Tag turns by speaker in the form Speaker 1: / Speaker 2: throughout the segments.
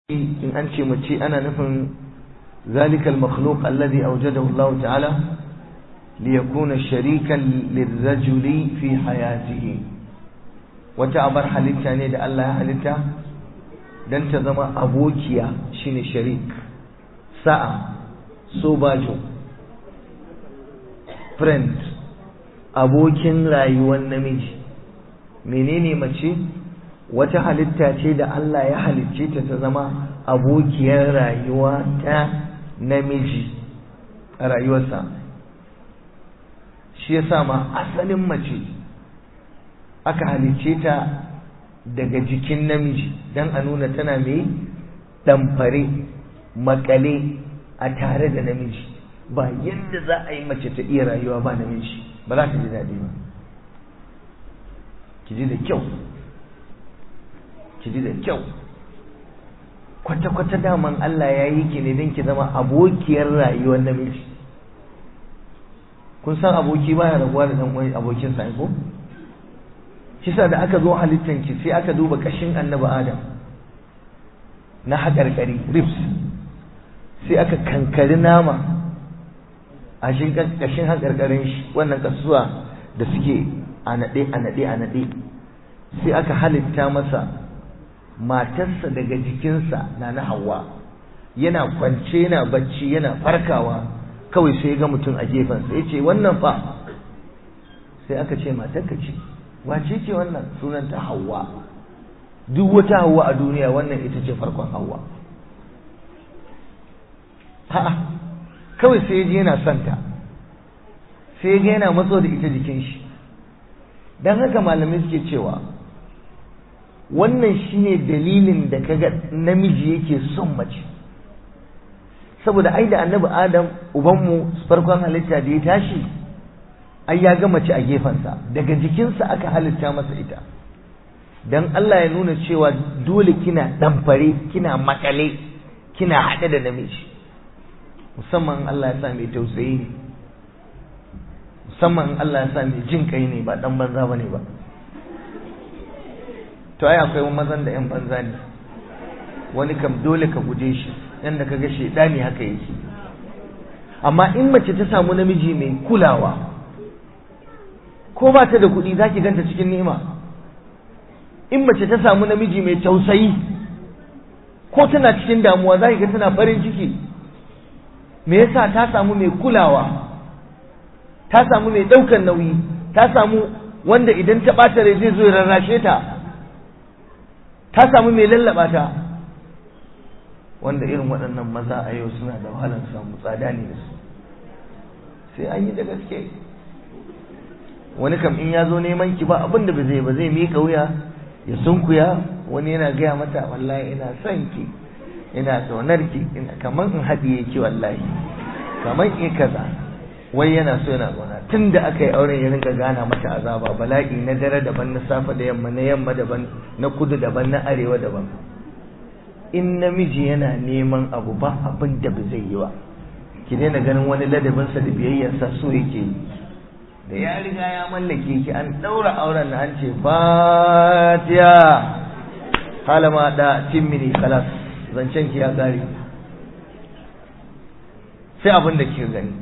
Speaker 1: in an ce mace ana nufin zalikal makhluq alladhi awjadahu Allah ta'ala liyakuna sharikan lirrajuli fi hayatihi wata abar halitta ne da Allah ya halitta dan ta zama abokiya shine sharik sa'a sobajo friend abokin rayuwar namiji menene mace wata halitta ce da Allah ya halicce ta ta zama abokiyar rayuwa ta namiji a rayuwarsa shi yasa ma asalin mace aka halicce ta daga jikin namiji don a nuna tana mai ɗamfare makale a tare da namiji ba yadda za a yi mace ta iya rayuwa ba namiji ba za ta ji daɗi ba ki ji da kyau ki ji da kyau kwata-kwata daman Allah ya yi ki ne don ki zama abokiyar rayuwar namiji kun san aboki baya rabuwa da dan wani abokin sa ko kisa da aka zo halittan ki sai aka duba kashin annabi Adam na haƙarƙari ribs sai aka kankari nama a shi kashin haƙarƙarin shi wannan kasuwa da suke a naɗe a naɗe a naɗe sai aka halitta masa matarsa daga jikinsa na na hawa yana kwance yana bacci yana farkawa kawai sai ga mutum a gefensa ya ce wannan fa sai aka ce matarka ce wace ce wannan sunanta hawa duk wata hawa a duniya wannan ita ce farkon hawa ha'a kawai sai ji yana santa sai ga yana matso da ita jikin shi don haka malamai suke cewa wannan shine dalilin da kaga namiji yake son mace saboda ai da annabi adam ubanmu farkon halitta da ya tashi ai ya ga mace a gefensa daga jikinsa aka halitta masa ita dan Allah ya nuna cewa dole kina ɗamfare kina makale kina haɗe da namiji musamman Allah ya sa mai tausayi ne musamman Allah ya sa mai jin kai ne ba dan banza bane ba to ai akwai mazan da yan banza ne wani kam dole ka guje shi yanda kaga shedani haka yake amma in mace ta samu namiji mai kulawa ko ba ta da kuɗi zaki ganta cikin ni'ima in mace ta samu namiji mai tausayi ko tana cikin damuwa zaki ga tana farin ciki me yasa ta samu mai kulawa ta samu mai ɗaukan nauyi ta samu wanda idan ta ɓata rai zai zo ya rarrashe ta ta samu mai lallaba ta wanda irin waɗannan maza a yau suna da wahalar samu tsada ne da su sai an yi da gaske wani kam in ya zo neman ki ba abin da ba zai ba zai miƙa wuya ya sunkuya wani yana gaya mata wallahi ina son ki ina ƙaunar ki ina kamar in haɗiye ki wallahi kamar in kaza wai yana so yana ƙauna tun da aka yi auren ya rinka gana mata azaba bala'i na dare daban na safe da yamma na yamma daban na kudu daban na arewa daban in namiji yana neman abu ba abin da ba zai yi ba ki daina ganin wani ladabinsa da biyayyarsa so yake yi da ya riga ya mallake ki an ɗaura auren na an ce fatiya halama da timmini kalas zancen ki ya gari sai abin da ke gani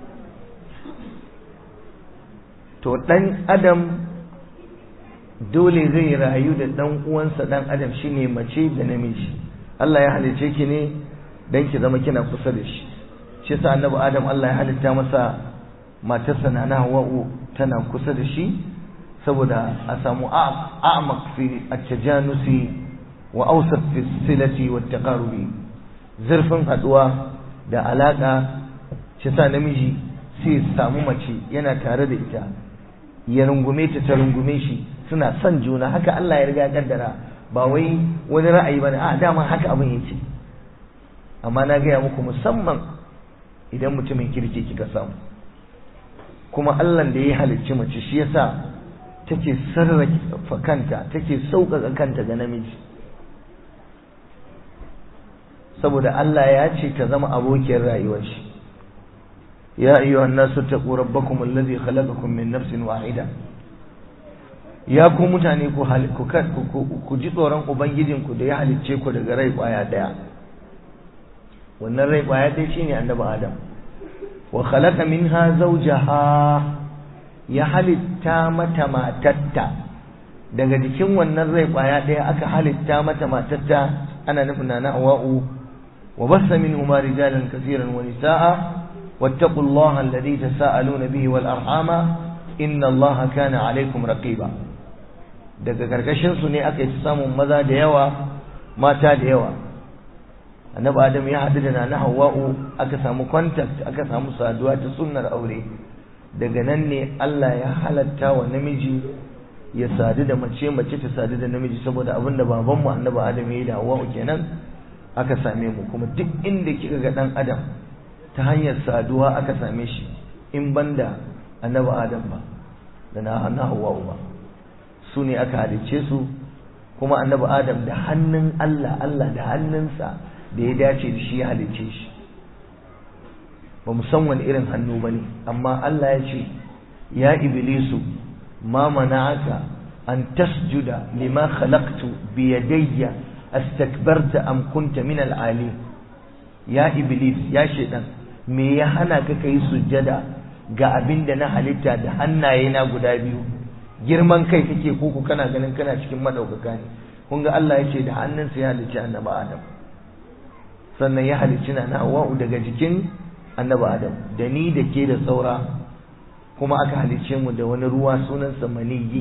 Speaker 1: to ɗan adam dole zai rayu da ɗan uwansa ɗan adam shine mace da namiji Allah ya halice ki ne dan ki zama kina kusa da shi shi yasa annabi adam Allah ya halitta masa matarsa na Hawwa'u tana kusa da shi saboda a samu a'maq fi at-tajanusi wa awsat fi silati wa taqarubi zurfin haduwa da alaka shi sa namiji sai samu mace yana tare da ita ya rungume ta ta rungume shi suna son juna haka Allah ya riga ya kaddara ba wai wani ra'ayi bane a dama haka abin yake amma na gaya muku musamman idan mutumin kirki kika samu kuma Allah da ya halicci mace shi yasa take sarrafa kanta take sauƙaƙa kanta ga namiji saboda Allah ya ce ta zama abokiyar rayuwar shi ya ayyuha an-nasu taqu rabbakum alladhi khalaqakum min nafsin wahida ya ku mutane ku ku ji tsoron ubangijinku da ya halicce ku daga rai kwaya daya wannan rai kwaya daya shine annabi adam wa khalaqa minha zawjaha ya halitta mata matatta daga jikin wannan rai kwaya daya aka halitta mata matatta ana nufin na hawa'u wa bassa minhuma rijalan kaseeran wa nisaa wattaqullaha alladhi tasaaluna bihi wal arhama inna allaha kana alaykum raqiba daga karkashin su ne aka yi samun maza da yawa mata da yawa annabi adam ya haɗu da nana hawa'u aka samu contact aka samu saduwa ta sunnar aure daga nan ne Allah ya halatta wa namiji ya sadu da mace mace ta sadu da namiji saboda abin da babanmu annabi adam ya yi da hawa'u kenan aka same mu kuma duk inda kika ga dan adam ta hanyar saduwa aka same shi in banda annabi adam ba da na hawa'u ba su ne aka halicce su kuma annabi adam da hannun Allah Allah da hannunsa da ya dace da shi ya halicce shi ba mu san wani irin hannu ba ne amma Allah ya ce ya iblisu ma mana'aka an tasjuda lima khalaqtu bi yadayya astakbarta am kunta min al-ali ya iblis ya shedan me ya hana ka kai sujjada ga abin da na halitta da hannaye na guda biyu girman kai kake koko kana ganin kana cikin madaukaka ne kun ga Allah ya ce da hannunsa ya halicci annabi Adam sannan ya halicci na Hawwa'u daga jikin annabi Adam da ni da ke da saura kuma aka halicce mu da wani ruwa sunansa maniyi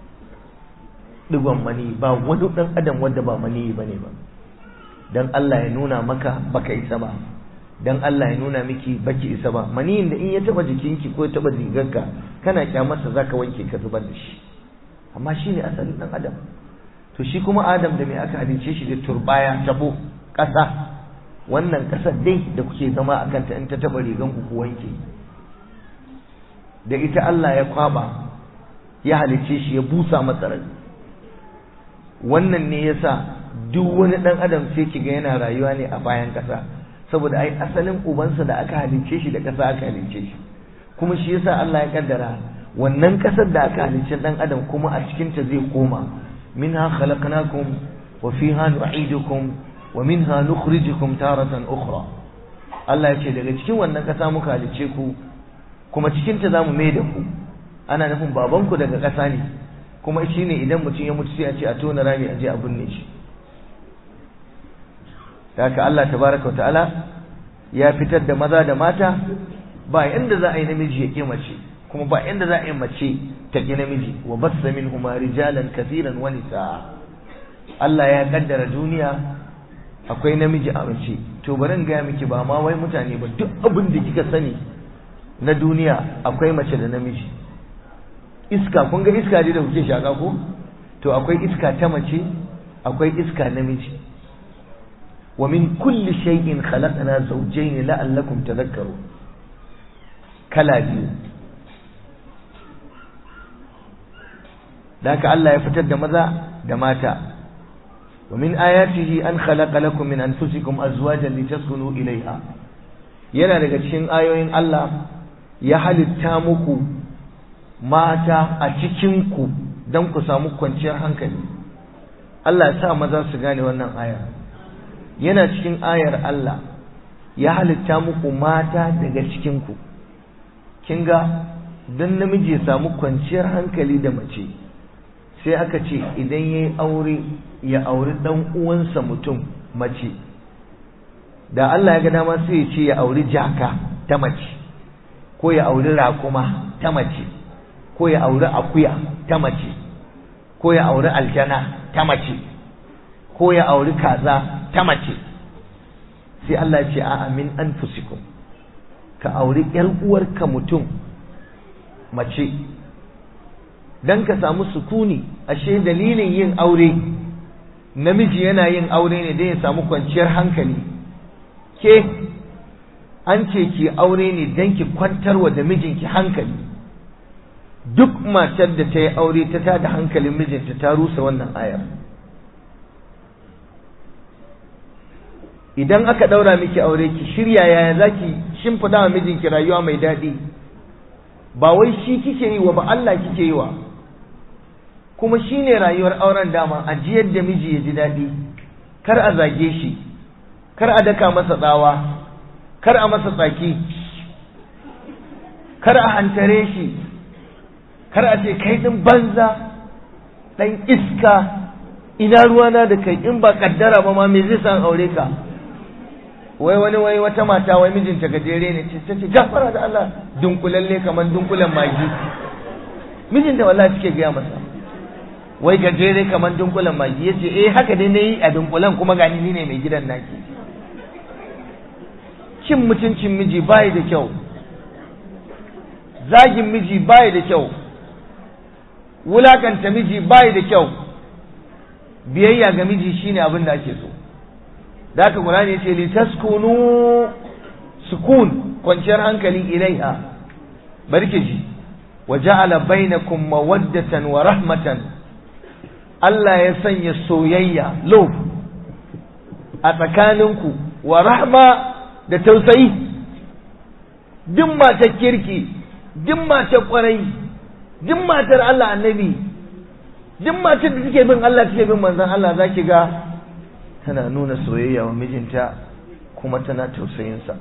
Speaker 1: digon mani ba wani dan adam wanda ba maniyi bane ba dan Allah ya nuna maka baka isa ba dan Allah ya nuna miki baki isa ba maniyin da in ya taba jikinki ko ya taba rigarka kana kyamarsa zaka wanke ka zubar da shi amma shine asalin dan adam to shi kuma adam da me aka halice shi da turbaya tabo ƙasa wannan ƙasar dai da kuke zama a kanta in ta taba rigan ku ku wanke da ita Allah ya kwaba ya halice shi ya busa masa rai wannan ne yasa duk wani dan adam sai kiga yana rayuwa ne a bayan ƙasa saboda ai asalin ubansa da aka halicce shi da ƙasa aka halicce shi kuma shi yasa Allah ya kaddara wannan ƙasar da aka halicce dan adam kuma a cikin ta zai koma minha khalaqnakum wa fiha nu'idukum wa minha nukhrijukum taratan ukhra Allah ya ce daga cikin wannan ƙasa muka halicce ku kuma cikin ta zamu mai da ku ana nufin babanku daga ƙasa ne kuma shine idan mutum ya mutu sai a ce a tona rami a je a binne shi haka Allah tabaraka wa ta'ala ya fitar da maza da mata ba yanda za a yi namiji ya ƙi mace kuma ba yanda za a yi mace ta ƙi namiji wa bassa minhuma rijalan kathiran wa nisaa Allah ya kaddara duniya akwai namiji a mace to bari in ga miki ba ma wai mutane ba duk abin da kika sani na duniya akwai mace da namiji iska kun ga iska da kuke shaka ko to akwai iska ta mace akwai iska namiji ومن كل شيء خلقنا زوجين لعلكم تذكرون كلا biyu ذاك الله يفتد maza da mata ومن آياته أن خلق لكم من أنفسكم أزواجا لتسكنوا إليها yana daga cikin ayoyin Allah ya halitta muku mata a cikinku don ku samu kwanciyar hankali Allah ya sa maza su gane wannan aya yana cikin ayar Allah ya halitta muku mata daga cikinku kin ga don namiji ya samu kwanciyar hankali da mace sai aka ce idan ya yi aure ya auri ɗan uwansa mutum mace da Allah ya ga dama sai ya ce ya auri jaka ta mace ko ya auri raƙuma ta mace ko ya auri akuya ta mace ko ya auri aljana ta mace ko ya auri kaza ta mace sai Allah ya ce a'a min anfusikum ka auri ƴar uwarka mutum mace dan ka samu sukuni ashe dalilin yin aure namiji yana yin aure ne dan ya samu kwanciyar hankali ke an ce ki aure ne dan ki kwantarwa da mijinki hankali duk matar da ta yi aure ta tada hankalin mijinta ta rusa wannan ayar idan aka ɗaura miki aure ki shirya yaya za ki shimfiɗa wa mijinki rayuwa mai daɗi ba wai shi kike yi wa ba Allah kike yi wa kuma shine rayuwar auren dama a jiyar da miji ya ji daɗi kar a zage shi kar a daka masa tsawa kar a masa tsaki kar a hantare shi kar a ce kai ɗin banza ɗan iska ina ruwana da kai in ba kaddara ba ma me zai san aure ka wai wani wai wata mata wai mijinta gajere ne ce ta ce gafara da Allah dunkulalle kamar dunkulen magi mijinta wallahi suke gaya masa wai gajere kamar dunkulen magi yace eh haka dai nayi a dunkulen kuma gani ni ne mai gidan naki cin mutuncin miji bai da kyau zagin miji bai da kyau wulakanta miji bai da kyau biyayya ga miji shine abin da ake so da haka Qur'ani yace li taskunu sukun kwanciyar hankali ilaiha barke ji wa ja'ala bainakum mawaddatan wa rahmatan Allah ya sanya soyayya love a tsakaninku wa rahma da tausayi duk matar kirki duk matar kwarai duk matar Allah annabi duk matar da take bin Allah take bin manzon Allah zaki ga tana nuna soyayya wa mijinta kuma tana tausayinsa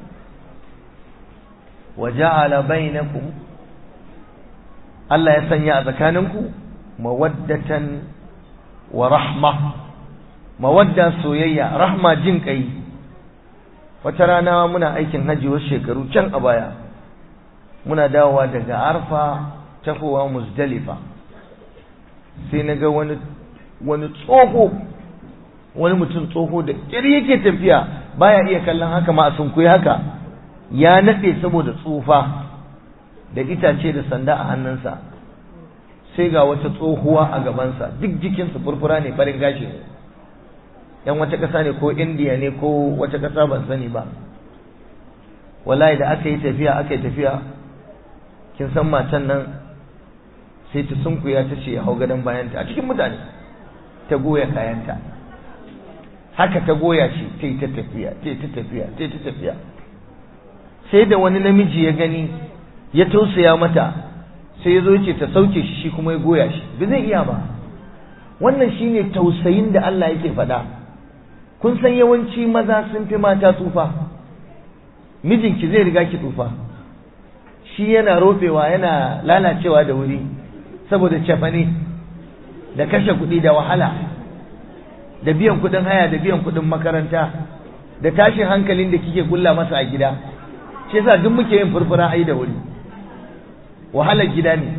Speaker 1: wa ja'ala bainakum Allah ya sanya a tsakaninku mawaddatan wa rahma mawadda soyayya rahma jin kai wata rana muna aikin haji wasu shekaru can a baya muna dawowa daga arfa tafowa muzdalifa sai na ga wani wani tsoho wani mutum tsoho da ƙir yake tafiya baya iya kallon haka ma a sunkuyi haka ya naɗe saboda tsufa da itace da sanda a hannunsa sai ga wata tsohuwa a gabansa duk jikinsa furfura ne farin gashi ne yan wata ƙasa ne ko indiya ne ko wata ƙasa ban sani ba wallahi da aka yi tafiya aka yi tafiya kin san matan nan sai ta sunkuya ta ce hau gadon bayanta a cikin mutane ta goya kayanta haka ta goya shi ta yi ta tafiya ta yi ta tafiya ta yi ta tafiya sai da wani namiji ya gani ya tausaya mata sai ya zo ce ta sauke shi shi kuma ya goya shi ba zai iya ba wannan shine tausayin da Allah yake faɗa kun san yawanci maza sun fi mata tsufa mijinki zai riga ki tsufa shi yana rofewa yana lalacewa da wuri saboda cefane da kashe kuɗi da wahala da biyan kuɗin haya da biyan kuɗin makaranta da tashin hankalin da kike kulla masa a gida shi yasa duk muke yin furfura ai da wuri wahalar gida ne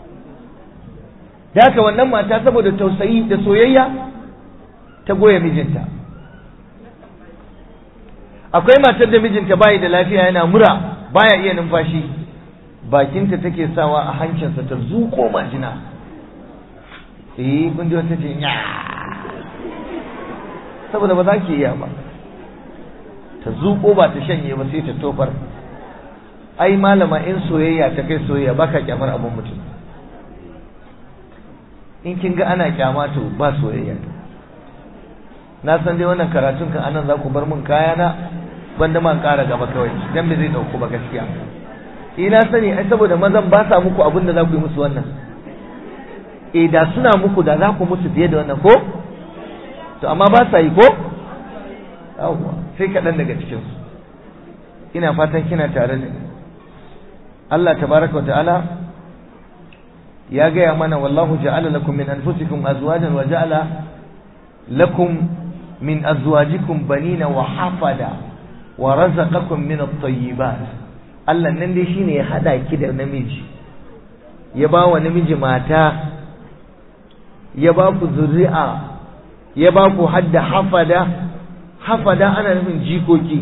Speaker 1: da haka wannan mata saboda tausayi da soyayya ta goya mijinta akwai matar da mijinta bayi da lafiya yana mura baya iya numfashi bakinta take sawa a hancinsa ta zuko majina eh kun ji wata ce nya saboda ba za ki iya ba ta zuko ba ta shanye ba sai ta tofar ai malama in soyayya ta kai soyayya baka kyamar abun mutum in kin ga ana kyama to ba soyayya na san dai wannan karatun kan anan za ku bar min kayana banda man ƙara gaba kawai dan bai zai dauko ba gaskiya ina sani ai saboda mazan ba sa muku abin da za ku yi musu wannan eh da suna muku da za ku musu fiye da wannan ko to amma ba sa yi ko yawwa sai kaɗan daga cikin su ina fatan kina tare da ni Allah tabaraka ta'ala ya gaya mana wallahu ja'ala lakum min anfusikum azwajan wa ja'ala lakum min azwajikum banina wa hafada wa razaqakum min at-tayyibat Allah nan dai shine ya hada ki da namiji ya ba wa namiji mata ya ba ku zuri'a ya ba ku hadda hafada hafada ana nufin jikoki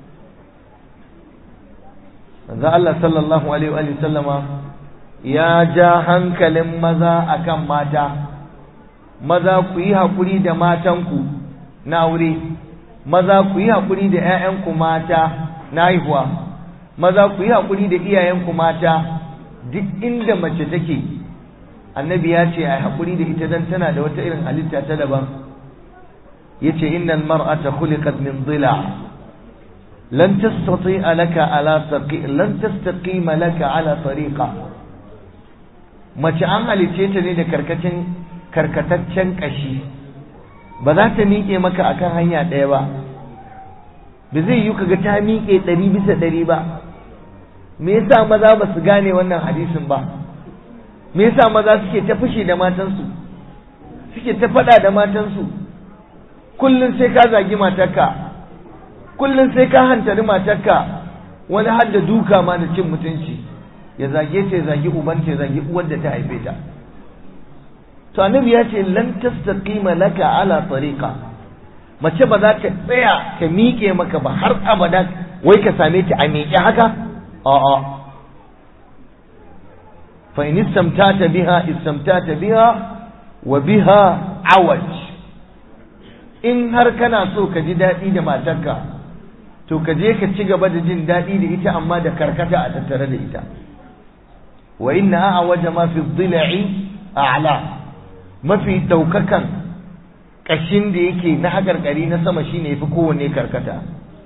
Speaker 1: manzo Allah sallallahu alaihi wa sallama ya ja hankalin maza akan mata maza ku yi hakuri da matanku na aure maza ku yi hakuri da ƴaƴanku mata na haihuwa maza ku yi hakuri da iyayenku mata duk inda mace take annabi ya ce ai hakuri da ita dan tana da wata irin halitta ta daban yace innal mar'ata khuliqat min dhila' لن تستطيع لك على طريق لن تستقيم لك على طريقه mace an halice ta ne da karkacin karkataccen ƙashi ba za ta miƙe maka akan hanya ɗaya ba ba zai yi kaga ta miƙe ɗari bisa ɗari ba me yasa maza ba su gane wannan hadisin ba me yasa maza suke ta fushi da matansu suke ta faɗa da matansu kullum sai ka zagi matarka kullum sai ka hantari matarka wani har da duka ma da cin mutunci ya zage ta ya zagi ubanta ya zagi uwar da ta haife ta to annabi ya ce lan tastaqima laka ala tariqa mace ba za ta tsaya ta miƙe maka ba har abada wai ka same ta a miƙe haka a'a fa in istamtata biha istamtata biha wa biha awaj in har kana so ka ji daɗi da matarka to ka je ka ci gaba da jin daɗi da ita amma da karkata a tattare da ita wa inna awaja ma fi dhila'i a'la mafi daukakan kashin da yake na hakarkari na sama shine yafi kowanne karkata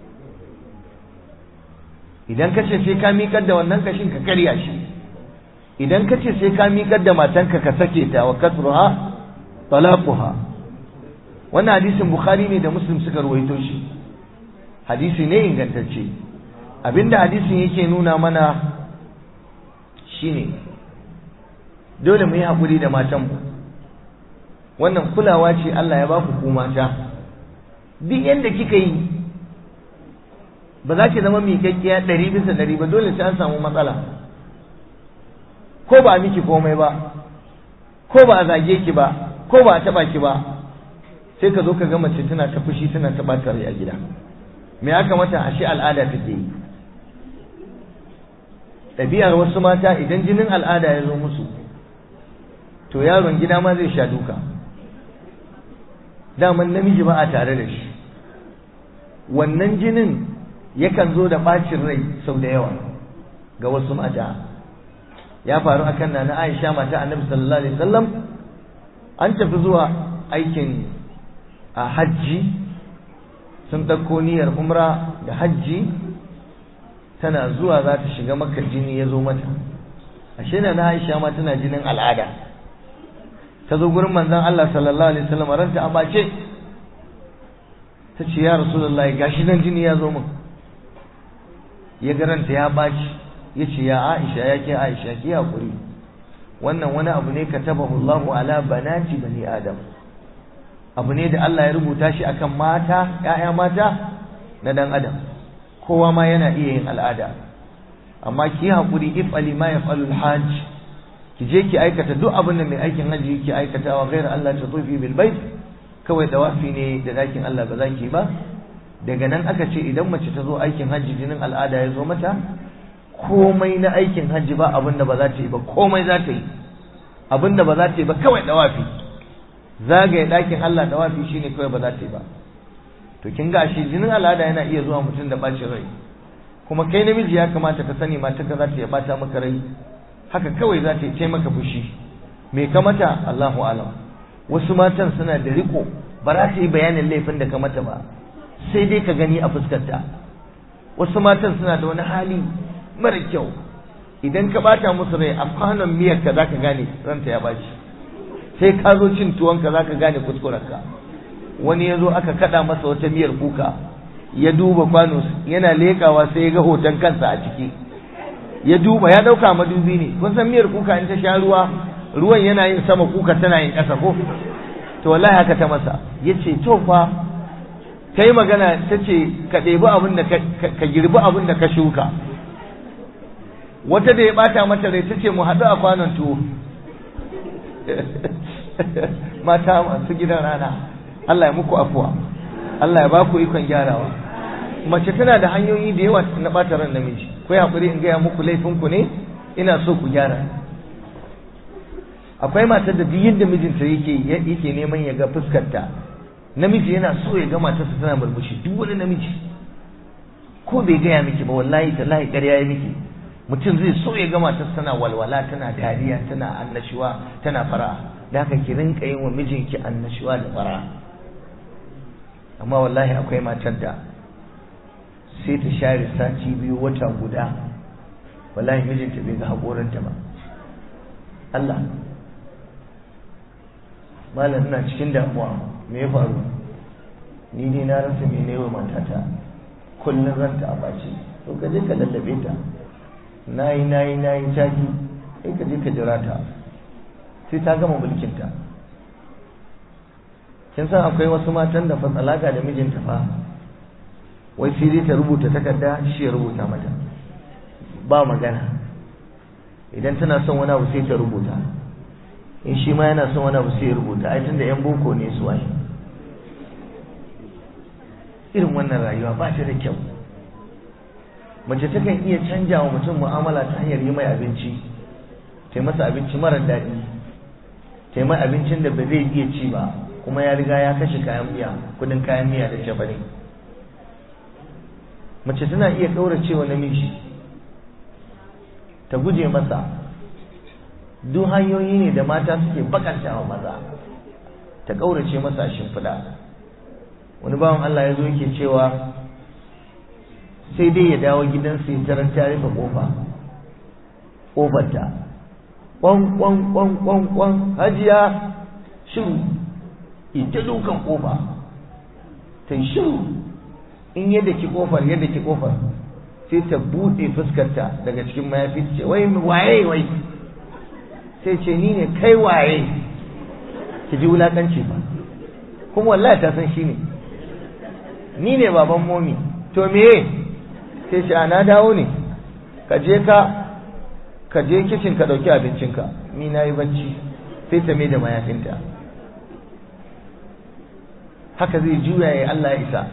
Speaker 1: idan ka ce sai ka miƙar da wannan kashin ka karya shi idan ka ce sai ka miƙar da matanka ka sake ta wa kasruha talaquha wannan hadisin bukhari ne da muslim suka ruwaito shi hadisi ne ingantacce abinda hadisin yake nuna mana shine dole mu yi haƙuri da matanmu wannan kulawa ce Allah ya ba ku ku mata duk yadda kika yi ba za ki zama miƙaƙƙiya ɗari bisa ɗari ba dole sai an samu matsala ko ba a miki komai ba ko ba a zage ki ba ko ba a taɓa ki ba sai ka zo ka ga mace tana ta fushi tana ta ɓata rai a gida me aka mata ashe al'ada take yi ɗabi'ar wasu mata idan jinin al'ada ya zo musu to yaron gida ma zai sha duka daman namiji ba a tare da shi wannan jinin yakan zo da ɓacin rai sau da yawa ga wasu mata ya faru akan na na aisha mata annabi sallallahu alaihi wasallam an tafi zuwa aikin a hajji sun ɗauko niyyar umra da hajji tana zuwa za ta shiga makar jini ya zo mata ashe na na aisha ma tana jinin al'ada ta zo gurin manzon Allah sallallahu alaihi wasallam ranta a bace ta ce ya rasulullahi gashi nan jini ya zo min ya garanta ya baci ya ce ya aisha ya ke aisha ki hakuri wannan wani abu ne katabahu Allahu ala banati bani adam abu ne da Allah ya rubuta shi akan mata ƴaƴa mata na dan adam kowa ma yana iya yin al'ada amma ki hakuri if ali ma yaf'alu al-hajj ki je ki aikata duk abin da mai aikin hajji yake aikatawa ghayra Allah ta tufi bil bait kawai dawafi ne da dakin Allah ba za ki ba daga nan aka ce idan mace ta zo aikin hajji jinin al'ada ya zo mata komai na aikin hajji ba abin da ba za ta yi ba komai za ta yi abin da ba za ta yi ba kawai dawafi zagaye dakin Allah dawafi shine kawai ba za ta yi ba to kin ga shi jinin al'ada yana iya zuwa mutum da bacin rai kuma kai namiji ya kamata ka sani mata ka za ta iya bata maka rai haka kawai za ta yi maka fushi me ka mata Allahu alam wasu matan suna da riko ba za ta yi bayanin laifin da ka mata ba sai dai ka gani a fuskarta wasu matan suna da wani hali mara kyau idan ka bata musu rai a kwanon miyar ka zaka gane ranta ya baci sai ka zo cin tuwon ka zaka gane kuskuren ka wani ya zo aka kada masa wata miyar kuka ya duba kwano yana lekawa sai ya ga hoton kansa a ciki ya duba ya dauka madubi ne kun san miyar kuka in ta sha ruwa ruwan yana yin sama kuka tana yin ƙasa ko to wallahi haka ta masa yace to fa kai magana tace ka ɗebi abin da ka girbi abin da ka shuka wata da ya bata mata rai tace mu haɗu a kwanon tuwo mata masu gidan rana Allah ya muku afuwa Allah ya ba ku ikon gyarawa mace tana da hanyoyi da yawa na ɓata ran namiji ku haƙuri in gaya muku laifinku ne ina so ku gyara akwai matar da duk yadda mijinta yake yake neman ya ga fuskarta namiji yana so ya ga matarsa tana murmushi duk wani namiji ko bai gaya miki ba wallahi tallahi ƙarya ya miki mutum zai so ya ga matarsa tana walwala tana dariya tana annashuwa tana fara da haka ki rinka yin wa mijinki annashuwa da fara amma wallahi akwai matar da sai ta share sati biyu wata guda wallahi mijinta bai ga haƙorinta ba Allah malam ina cikin damuwa me ya faru ni dai na rasa me ne wa matata kullum ranta a bace to ka je ka lallabe ta nayi nayi nayi taki sai ka je ka jira ta sai ta gama mulkin ta kin san akwai wasu matan da fa tsalaka da mijinta fa wai sai dai ta rubuta takarda shi ya rubuta mata ba magana idan tana son wani abu sai ta rubuta in shi ma yana son wani abu sai ya rubuta ai tunda yan boko ne su ai irin wannan rayuwa ba ta da kyau mace takan iya canja wa mutum mu'amala ta hanyar yi mai abinci ta yi masa abinci marar daɗi ta yi mai abincin da ba zai iya ci ba kuma ya riga ya kashe kayan miya kudin kayan miya da cefane mace tana iya ƙaurace wa namiji ta guje masa duk hanyoyi ne da mata suke bakanta wa maza ta ƙaurace masa shimfiɗa wani bawan Allah ya zo yake cewa sai dai ya dawo gidansa ya tarar ta rufe ƙofa ƙofarta ƙwan ƙwan ƙwan ƙwan ƙwan hajiya shiru ita dukan ƙofa ta shiru in yadda ki ƙofar yadda ki ƙofar sai ta buɗe fuskarta daga cikin mayafi ce wai waye wai sai ce ni ne kai waye ki ji wulakanci ba kuma wallahi ta san shi ne ni ne baban momi to meye sai ce ana dawo ne ka je ka ka je kicin ka dauki abincinka ni na yi bacci sai ta mai da mayafinta haka zai juya ya Allah ya isa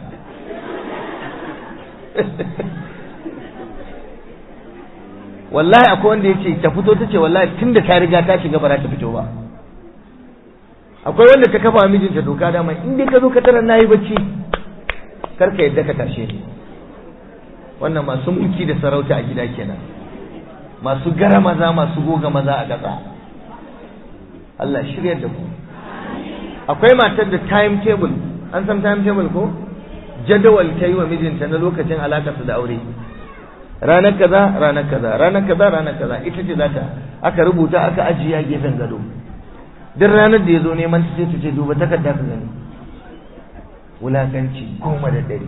Speaker 1: wallahi akwai wanda ya ce ta fito ta ce wallahi tun da ta riga ta shiga ba za ta fito ba akwai wanda ta kafa mijinta doka dama in dai ka zo ka tarar nayi bacci kar ka yadda ka tashe ni wannan masu mulki da sarauta a gida kenan masu gara maza masu goga maza a ƙasa Allah shirya da ku akwai matar da time table an san time table ko jadawal ta yi wa mijinta na lokacin alakarsa da aure ranar kaza ranar kaza ranar kaza ranar kaza ita ce zata aka rubuta aka ajiye a gefen gado duk ranar da ya zo neman ta sai ta ce duba takarda ka gani wulakanci goma da ɗari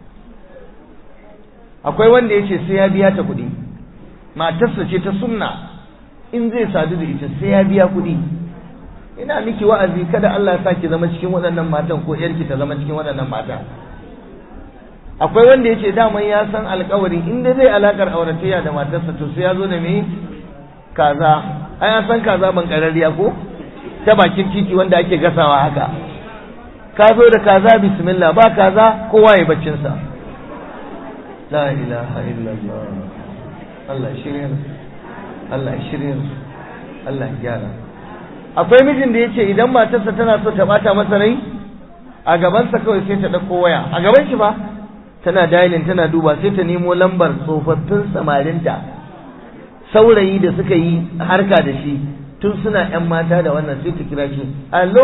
Speaker 1: akwai wanda ya ce sai ya biya ta kuɗi matarsa ce ta sunna in zai sadu da ita sai ya biya kuɗi ina miki wa'azi kada Allah ya sa ki zama cikin waɗannan matan ko yarki ta zama cikin waɗannan mata akwai wanda ya ce daman ya san alkawari inda zai alakar auratayya da matarsa to sai ya zo da me kaza ai an san kaza ban karariya ko ta bakin titi wanda ake gasawa haka ka zo da kaza bismillah ba kaza kowa ya baccin sa la ilaha illallah Allah shirya Allah shirya Allah gyara akwai mijin da yace idan matarsa tana so ta bata masa rai a gabansa kawai sai ta dauko waya a gaban shi ba tana dialing tana duba sai ta nemo lambar tsofaffin samarinta saurayi da suka yi harka da shi tun suna yan mata da wannan sai ta kira shi allo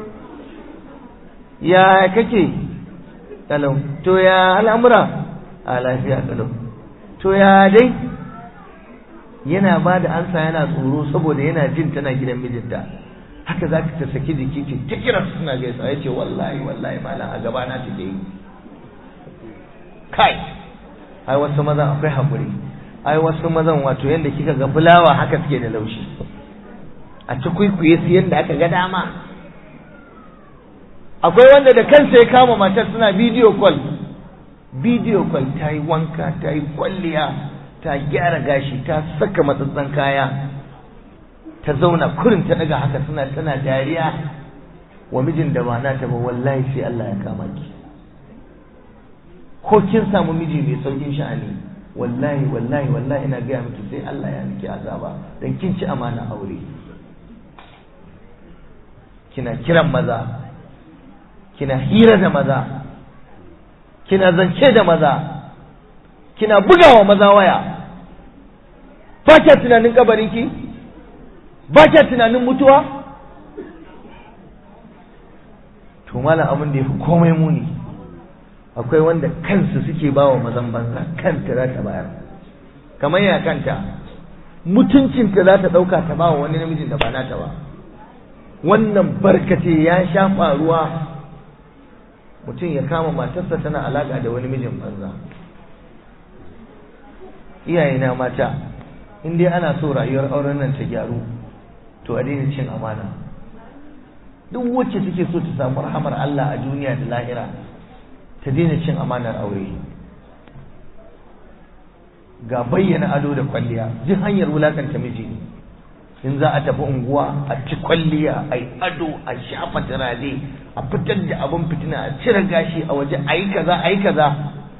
Speaker 1: ya kake kalau to ya al'amura a lafiya kalau to ya dai yana ba da ansa yana tsoro saboda yana jin tana gidan mijinta haka za ka ta saki jiki ce ta kira suna gaisa ya ce wallahi wallahi malam a gaba na take yi kai ai wasu mazan akwai haƙuri ai wasu mazan wato yadda kika ga fulawa haka suke da laushi a ci kwaikwaye su yadda aka ga dama akwai wanda da kansa ya kama matar suna bidiyo call bidiyo call ta yi wanka ta yi kwalliya ta gyara gashi ta saka matsatsan kaya ta zauna kurin ta daga haka suna tana dariya wa mijin da ba na ta ba wallahi sai Allah ya kama ki ko kin samu miji mai saukin sha'ani wallahi wallahi wallahi ina gaya miki sai Allah ya miki azaba dan kin ci amana aure kina kiran maza kina hira da maza kina zance da maza kina bugawa maza waya ba kya tunanin kabarinki ba kya tunanin mutuwa to mala abin da ya fi komai muni akwai wanda kansu suke ba wa mazan banza kanta za ta bayar kamar ya kanta mutuncinta za ta ɗauka ta ba wa wani namijin da ba nata ba wannan barkace ya sha faruwa mutum ya kama matarsa tana alaƙa da wani mijin banza iyayena mata in dai ana so rayuwar auren nan ta gyaru to a daina cin amana duk wacce take so ta samu rahamar Allah a duniya da lahira ta daina cin amanar aure ga bayyana ado da kwalliya duk hanyar wulakanta miji ne in za a tafi unguwa a ci kwalliya a yi ado a shafa turare a fitar da abin fitina a cire gashi a waje a yi kaza a yi kaza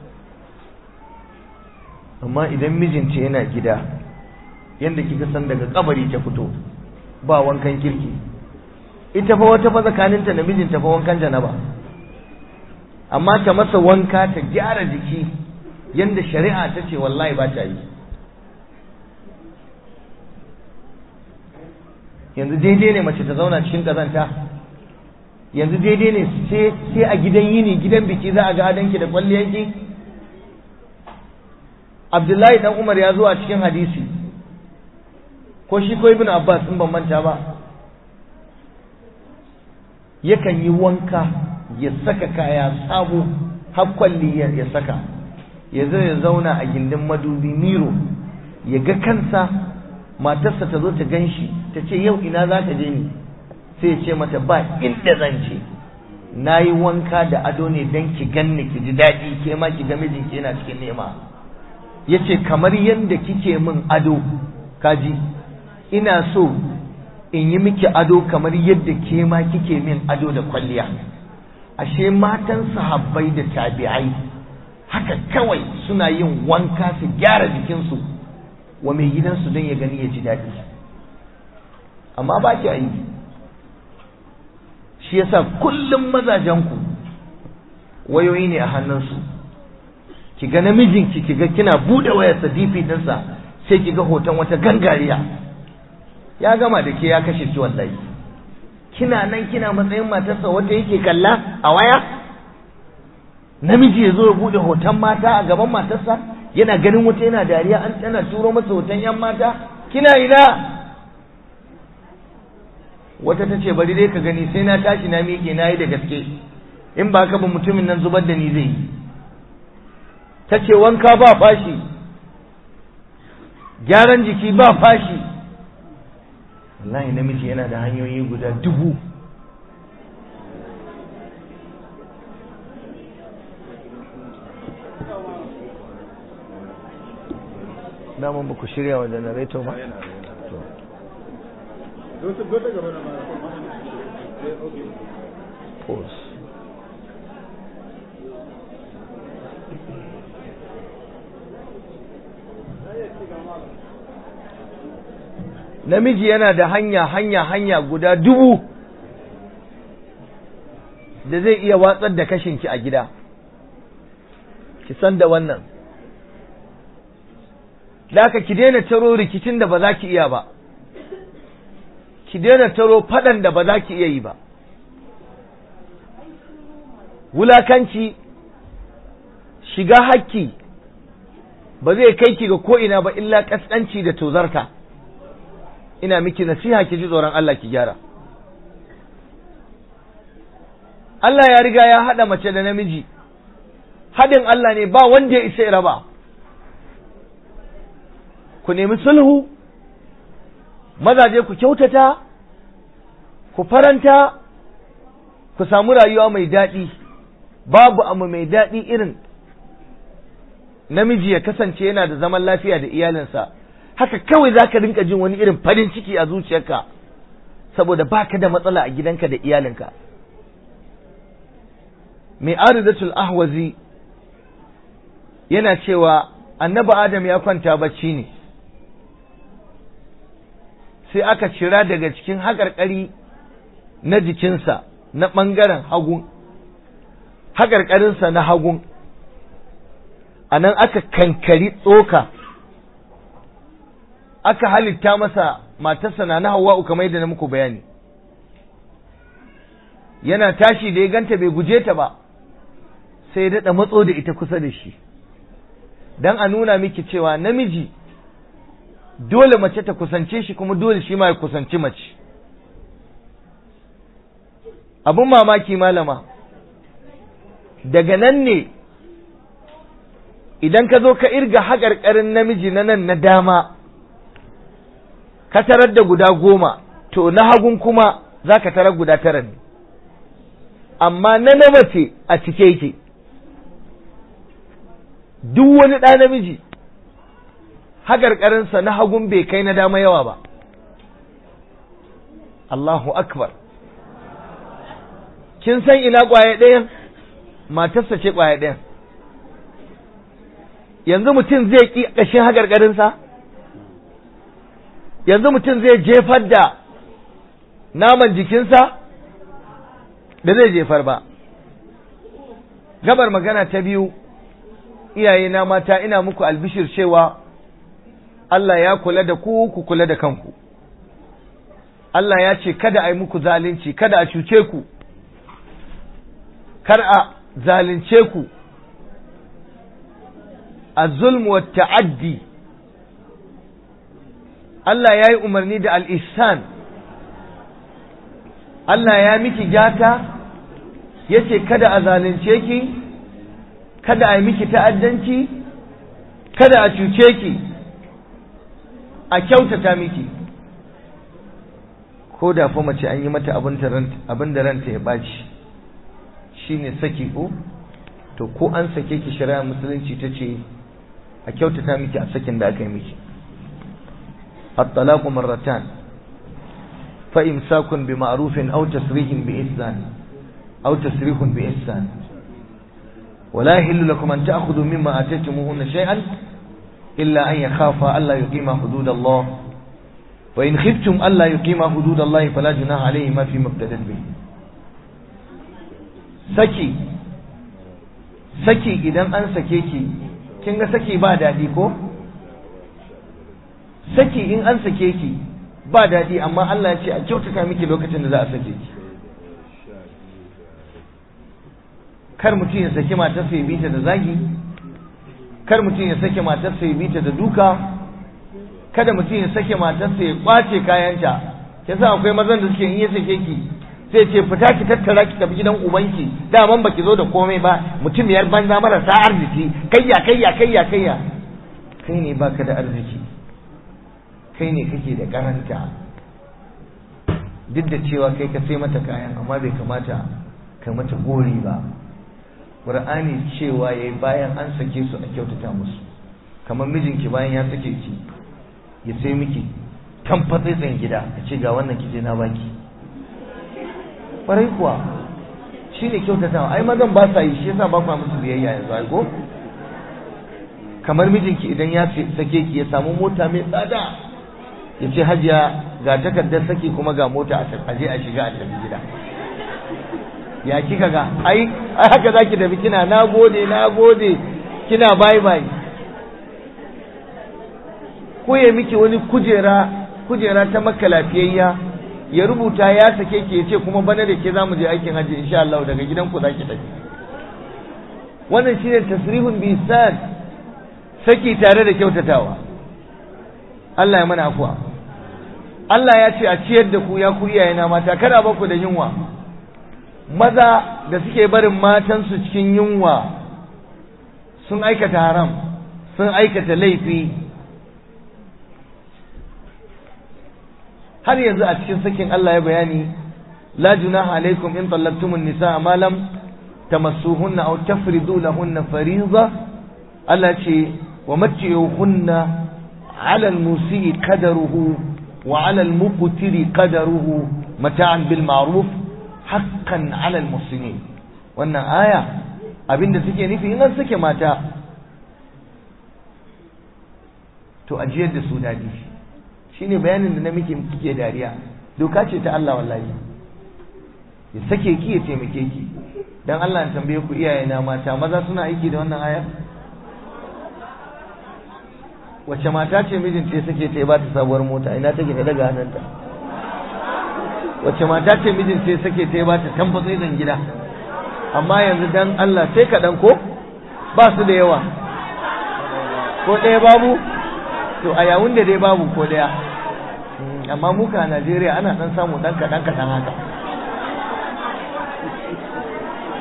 Speaker 1: amma idan mijinta yana gida yadda kika san daga kabari ta fito ba wankan kirki ita fa wata fa tsakaninta da mijinta fa wankan janaba amma ta masa wanka ta gyara jiki yadda shari'a ta ce wallahi ba ta yi yanzu daidai ne mace ta zauna cikin ƙazanta yanzu daidai ne sai a gidan yini gidan biki za a ga adanki da kwalliyanki abdullahi dan umar ya zo a cikin hadisi ko shi ko ibn abbas in ban manta ba yakan yi wanka ya saka kaya sabo har kwalli ya saka ya zo ya zauna a gindin madubi miro ya ga kansa matarsa ta zo ta gan shi ta ce yau ina za ka je ni sai ya ce mata ba inda zan ce na yi wanka da ado ne don ki ganni ki ji daɗi ke ma ki ga mijinki yana cikin nema ya ce kamar yadda kike min ado kaji ina so in yi miki ado kamar yadda ke ma kike min ado da kwalliya ashe matan sahabbai da tabi'ai haka kawai suna yin wanka su gyara jikinsu wa mai gidansu don ya gani ya ji daɗi amma ba ki yi shi yasa kullum mazajenku wayoyi ne a hannunsu ki ga namijinki ki ga kina buɗe wayarsa dp ɗinsa sai ki ga hoton wata gangariya ya gama da ke ya kashe ki wallahi kina nan kina matsayin matarsa wata yake kalla a waya namiji ya zo ya buɗe hoton mata a gaban matarsa yana ganin wata yana dariya an tana turo masa hoton yan mata kina ina wata ta ce bari dai ka gani sai na tashi na miƙe na yi da gaske in ba ka ba mutumin nan zubar da ni zai yi ta ce wanka ba fashi gyaran jiki ba fashi wallahi namiji yana da hanyoyi guda dubu daman ba ku shirya wa janareto ba? Pause. namiji yana da hanya hanya hanya guda dubu da zai iya watsar da kashinki a gida ki san da wannan da aka ki daina taro rikicin da ba za ki iya ba ki daina taro faɗan da ba za ki iya yi ba wulakanci shiga hakki ba zai kai ki ga ko'ina ba illa ƙasƙanci da tozarta ina miki nasiha ki ji tsoron Allah ki gyara Allah ya riga ya haɗa mace da namiji haɗin Allah ne ba wanda ya isa ya raba ku nemi sulhu mazaje ku kyautata ku faranta ku samu rayuwa mai daɗi babu abu mai daɗi irin namiji ya kasance yana da zaman lafiya da iyalinsa haka kawai za ka rinka jin wani irin farin ciki a zuciyarka saboda baka da matsala a gidanka da iyalinka mai aridatul ahwazi yana cewa annabi adam ya kwanta bacci ne sai aka cira daga cikin haƙarƙari na jikinsa na ɓangaren hagun haƙarƙarinsa na hagun a nan aka kankari tsoka aka halitta masa matarsa na na hawa'u kamar yadda na muku bayani yana tashi da ya ganta bai guje ta ba sai ya daɗa matso da ita kusa da shi don a nuna miki cewa namiji dole mace ta kusance shi kuma dole shi ma ya kusanci mace abin mamaki malama daga nan ne idan ka zo ka irga haƙarƙarin namiji na nan na dama ka tarar da guda goma to na hagun kuma za ka tarar guda tara ne amma na na mace a cike yake duk wani ɗa namiji haƙarƙarinsa na hagun bai kai na dama yawa ba Allahu akbar kin san ina ƙwaye ɗayan matarsa ce ƙwaye ɗayan yanzu mutum zai ƙi ƙashin haƙarƙarinsa yanzu mutum zai jefar da naman jikinsa da zai jefar ba gabar magana ta biyu iyaye na mata ina muku albishir cewa Allah ya kula da ku ku kula da kanku Allah ya ce kada a yi muku zalunci kada a cuce ku kar a zalunce ku a zulmu wa ta'addi Allah ya yi umarni da al'isan Allah ya miki gyata ya ce kada a zalunce ki kada a yi miki ta'addanci kada a cuce ki a kyautata miki ko da fa mace an yi mata abin da ranta ya ɓaci shi ne saki ko to ko an sake ki shari'a musulunci ta ce a kyautata miki a sakin da aka yi miki at-talaqu marratan fa imsakun bi ma'rufin aw tasrihun bi ihsan aw tasrihun bi ihsan ولا يحل لكم أن تأخذوا مما آتيتموهن شيئا إلا أن يخافا ألا يقيما حدود الله وإن خفتم ألا يقيما حدود الله فلا جناح عليهما فيما ابتدت به saki saki idan an sake ki kin ga saki ba daɗi ko saki in an sake ki ba daɗi amma Allah ya ce a kyautata miki lokacin da za a sake ki kar mutum ya saki matarsa ya bita da zagi kar mutum ya sake matarsa ya bita da duka kada mutum ya sake matarsa ya kwace kayanta yasa akwai mazan da suke in ya sake ki sai ce fita ki tattara ki tafi gidan ubanki daman baki zo da komai ba mutum yar banza marasa arziki kayya kayya kayya kayya kai ne baka da arziki kai ne kake da karanta duk da cewa kai ka sai mata kayan amma bai kamata ka mata gori ba qur'ani cewa yayi bayan an sake su a kyautata musu kamar mijinki bayan ya sake ki ya sai miki tamfatsaitsan gida a ce ga wannan kije na baki kwarai kuwa shi ne kyautatawa ai mazan ba sa yi shi yasa ba kwa musu biyayya yanzu ai ko kamar mijinki idan ya sake ki ya samu mota mai tsada ya ce hajiya ga takardar saki kuma ga mota a je a shiga a tafi gida ya kika ga ai ai haka zaki tafi kina na gode na gode kina bye bye ko ya miki wani kujera kujera ta makka lafiyayya ya rubuta ya sake ki yace kuma bana da ke zamu je aikin haji insha Allah daga gidan ku zaki tafi wannan shine tasrihun bi ihsan saki tare da kyautatawa Allah ya mana afwa Allah ya ce a ciyar da ku ya ku iyayena mata kada ba ku da yunwa maza da suke barin matansu cikin yunwa sun aikata haram sun aikata laifi har yanzu a cikin sakin Allah ya bayani la junaha alaikum in tallaqtumun nisaa ma lam tamassuhunna aw tafridu lahunna fariida Allah ce wa matti'uhunna 'ala al-musii qadaruhu wa 'ala al-muqtiri qadaruhu mata'an bil ma'ruf haqqan 'ala al-muhsinin wannan aya abinda take nufi in an sake mata to ajiyar da su dadi shine bayanin da na miki kike dariya doka ce ta Allah wallahi ya sake ki ya taimake ki dan Allah ya tambaye ku iyaye na mata maza suna aiki da wannan ayar wace mata ce mijinta ya sake ta ya bata sabuwar mota ina take ne daga hannunta wace mata ce mijinta ya sake ta ya bata tambatsa zan gida amma yanzu dan Allah sai kaɗan ko ba su da yawa ko ɗaya babu to a yawun da dai babu ko ɗaya amma muka a Najeriya ana ɗan samu ɗan kaɗan kaɗan haka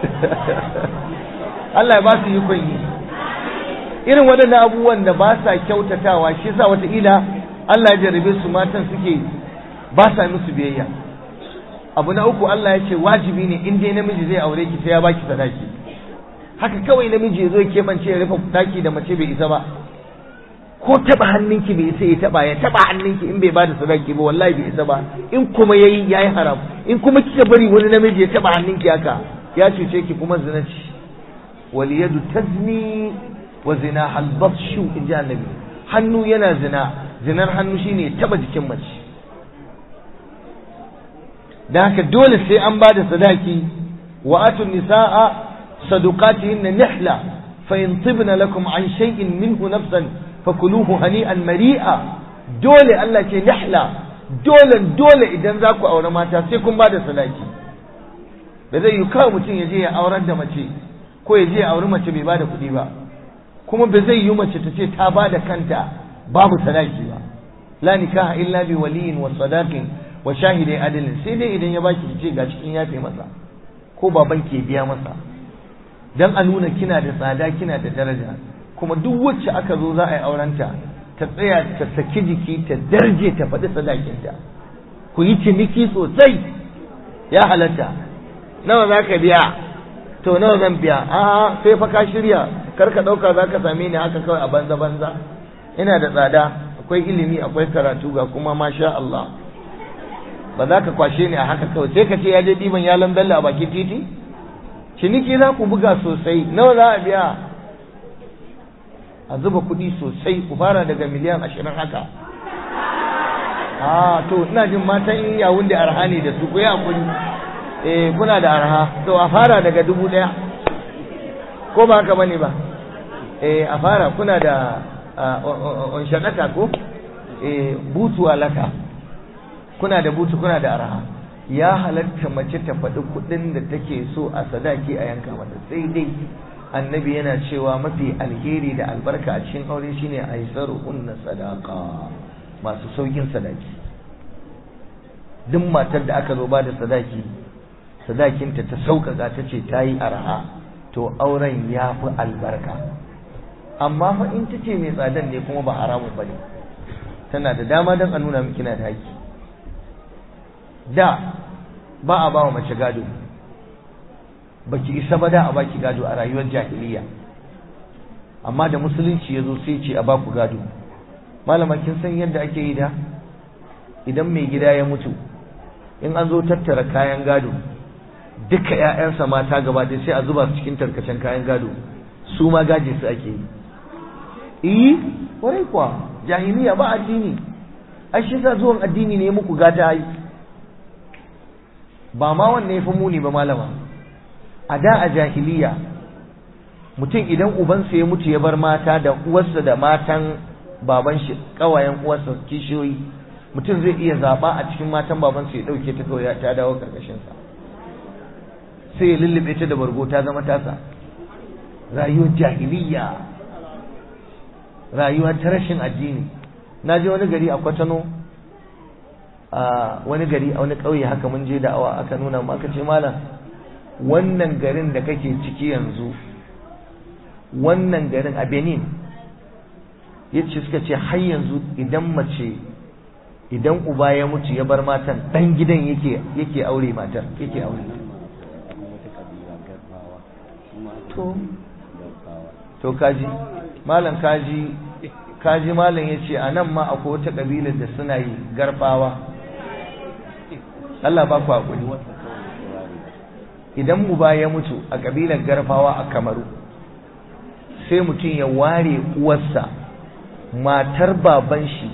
Speaker 1: Allah ya ba su yi yi irin waɗannan abubuwan da ba sa kyautatawa shi sa wataƙila Allah ya jarabe su matan suke ba sa musu biyayya abu na uku Allah ya ce wajibi ne in dai namiji zai aure ki sai ya baki sadaki haka kawai namiji ya zo ya keɓance ya rufe daki da mace bai isa ba ko taba hannunki bai isa ya taba ya taba hannunki in bai bada sadaki ba wallahi bai isa ba in kuma yayi yayi haram in kuma kika bari wani namiji ya taba hannunki haka ya cuce ki kuma zina ce wal yadu tazni wa zina hal batshu in ji annabi hannu yana zina zinar hannu shine taba jikin mace dan haka dole sai an bada sadaki wa atun nisaa sadaqatihinna nihla fa in tibna lakum an shay'in minhu nafsan fakuluhu hani'an mari'a dole Allah ce nihla dole dole idan za ku aure mata sai kun bada sadaki da zai yi kawai mutum ya je ya aurar da mace ko ya je ya auri mace bai bada kuɗi ba kuma ba zai yi mace ta ce ta bada kanta babu sadaki ba la nikaha illa bi waliyin wa sadaqin wa shahidai adalin sai dai idan ya baki ki ce ga cikin yafe masa ko baban ke biya masa dan a nuna kina da tsada kina da daraja kuma duk wacce aka zo za a yi aurenta ta tsaya ta saki jiki ta darje ta faɗi sadakinta ku yi ciniki sosai ya halatta nawa za ka biya to nawa zan biya a sai fa ka shirya kar ka ɗauka za ka same ni haka kawai a banza banza ina da tsada akwai ilimi akwai karatu ga kuma masha Allah ba za ka kwashe ni a haka kawai sai ka ce ya je ɗiban yalan bello a bakin titi ciniki za ku buga sosai nawa za a biya a zuba kuɗi sosai ku fara daga miliyan ashirin haka a to ina jin matan yawun da arha ne da su ku yi hakuri eh kuna da arha to a fara daga dubu ɗaya ko ba haka bane ba eh a fara kuna da on shakata ko eh butu alaka kuna da butu kuna da arha ya halatta mace ta faɗi kuɗin da take so a sadaki a yanka mata sai dai annabi yana cewa mafi alheri da albarka a cikin aure shine aisaru unna sadaka masu saukin sadaki duk matar da aka zo ba da sadaki sadakinta ta sauƙaƙa ta ce ta yi arha to auren ya fi albarka amma fa in ta ce mai tsadan ne kuma ba haramun ba ne tana da dama don a nuna miki na da haƙƙi da ba a ba wa mace gado baki isa ba da a baki gado a rayuwar jahiliya amma da musulunci ya zo sai ce a baku gado malama kin san yadda ake yi da idan mai gida ya mutu in an zo tattara kayan gado duka ƴaƴansa mata gaba ɗaya sai a zuba su cikin tarkacen kayan gado su ma gaje su ake yi eh kwarai kuwa jahiliya ba addini ai shi sa zuwan addini ne muku gata ai ba ma wanne ya fi muni ba malama a da a jahiliya mutum idan ubansa ya mutu ya bar mata da uwarsa da matan baban shi kawayen uwarsa kishiyoyi mutum zai iya zaba a cikin matan babansa ya dauke ta kawai ta dawo karkashin sa sai ya lullube ta da bargo ta zama tasa rayuwar jahiliya rayuwa ta rashin addini na je wani gari a kwatano a wani gari a wani ƙauye haka mun je da'awa aka nuna mu aka ce malam wannan garin da kake ciki yanzu wannan garin a Benin yace suka ce har yanzu idan mace idan uba ya mutu ya bar matan dan gidan yake yake aure matar yake aure to to kaji malam kaji kaji malam yace a nan ma akwai wata kabilar da suna yi garbawa Allah ba ku hakuri idan uba ya mutu a kabilar garfawa a kamaru sai mutum ya ware uwarsa matar baban shi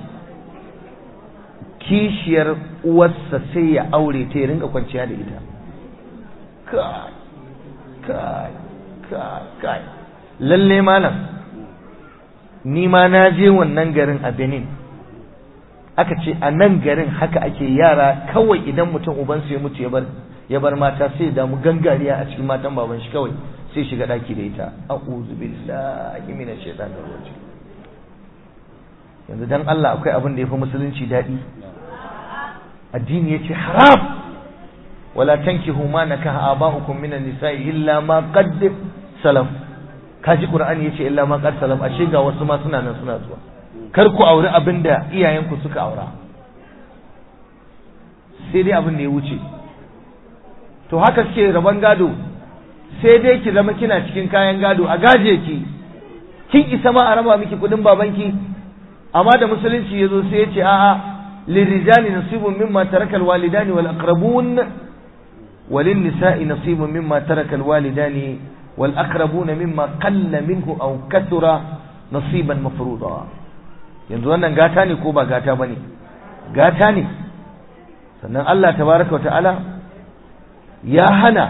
Speaker 1: kishiyar uwarsa sai ya aure ta ya rinka kwanciya da ita kai kai kai kai lalle malam ni ma na je wannan garin a benin aka ce a nan garin haka ake yara kawai idan mutum ubansu ya mutu ya bar ya bar mata sai ya damu gangariya a cikin matan baban shi kawai sai shiga daki da ita a'udhu billahi minash shaitanir rajim yanzu dan Allah akwai abin da yafi musulunci dadi addini yace haram wala tankihu ma nakaha aba'ukum minan nisa'i illa ma qad salaf kaji qur'ani yace illa ma qad salaf ashe ga wasu ma suna nan suna zuwa kar ku aure abinda iyayenku suka aura sai dai abin da ya wuce to haka suke rabon gado sai dai ki zama kina cikin kayan gado a gaje ki kin isa ma a raba miki kudin babanki amma da musulunci yazo sai ya ce a'a lirijali nasibun mimma taraka alwalidani wal aqrabun walin nisa'i nasibun mimma taraka alwalidani wal aqrabun mimma qalla minhu aw kathura nasiban mafruḍa yanzu wannan gata ne ko ba gata bane gata ne sannan Allah tabaraka wa ta'ala ya hana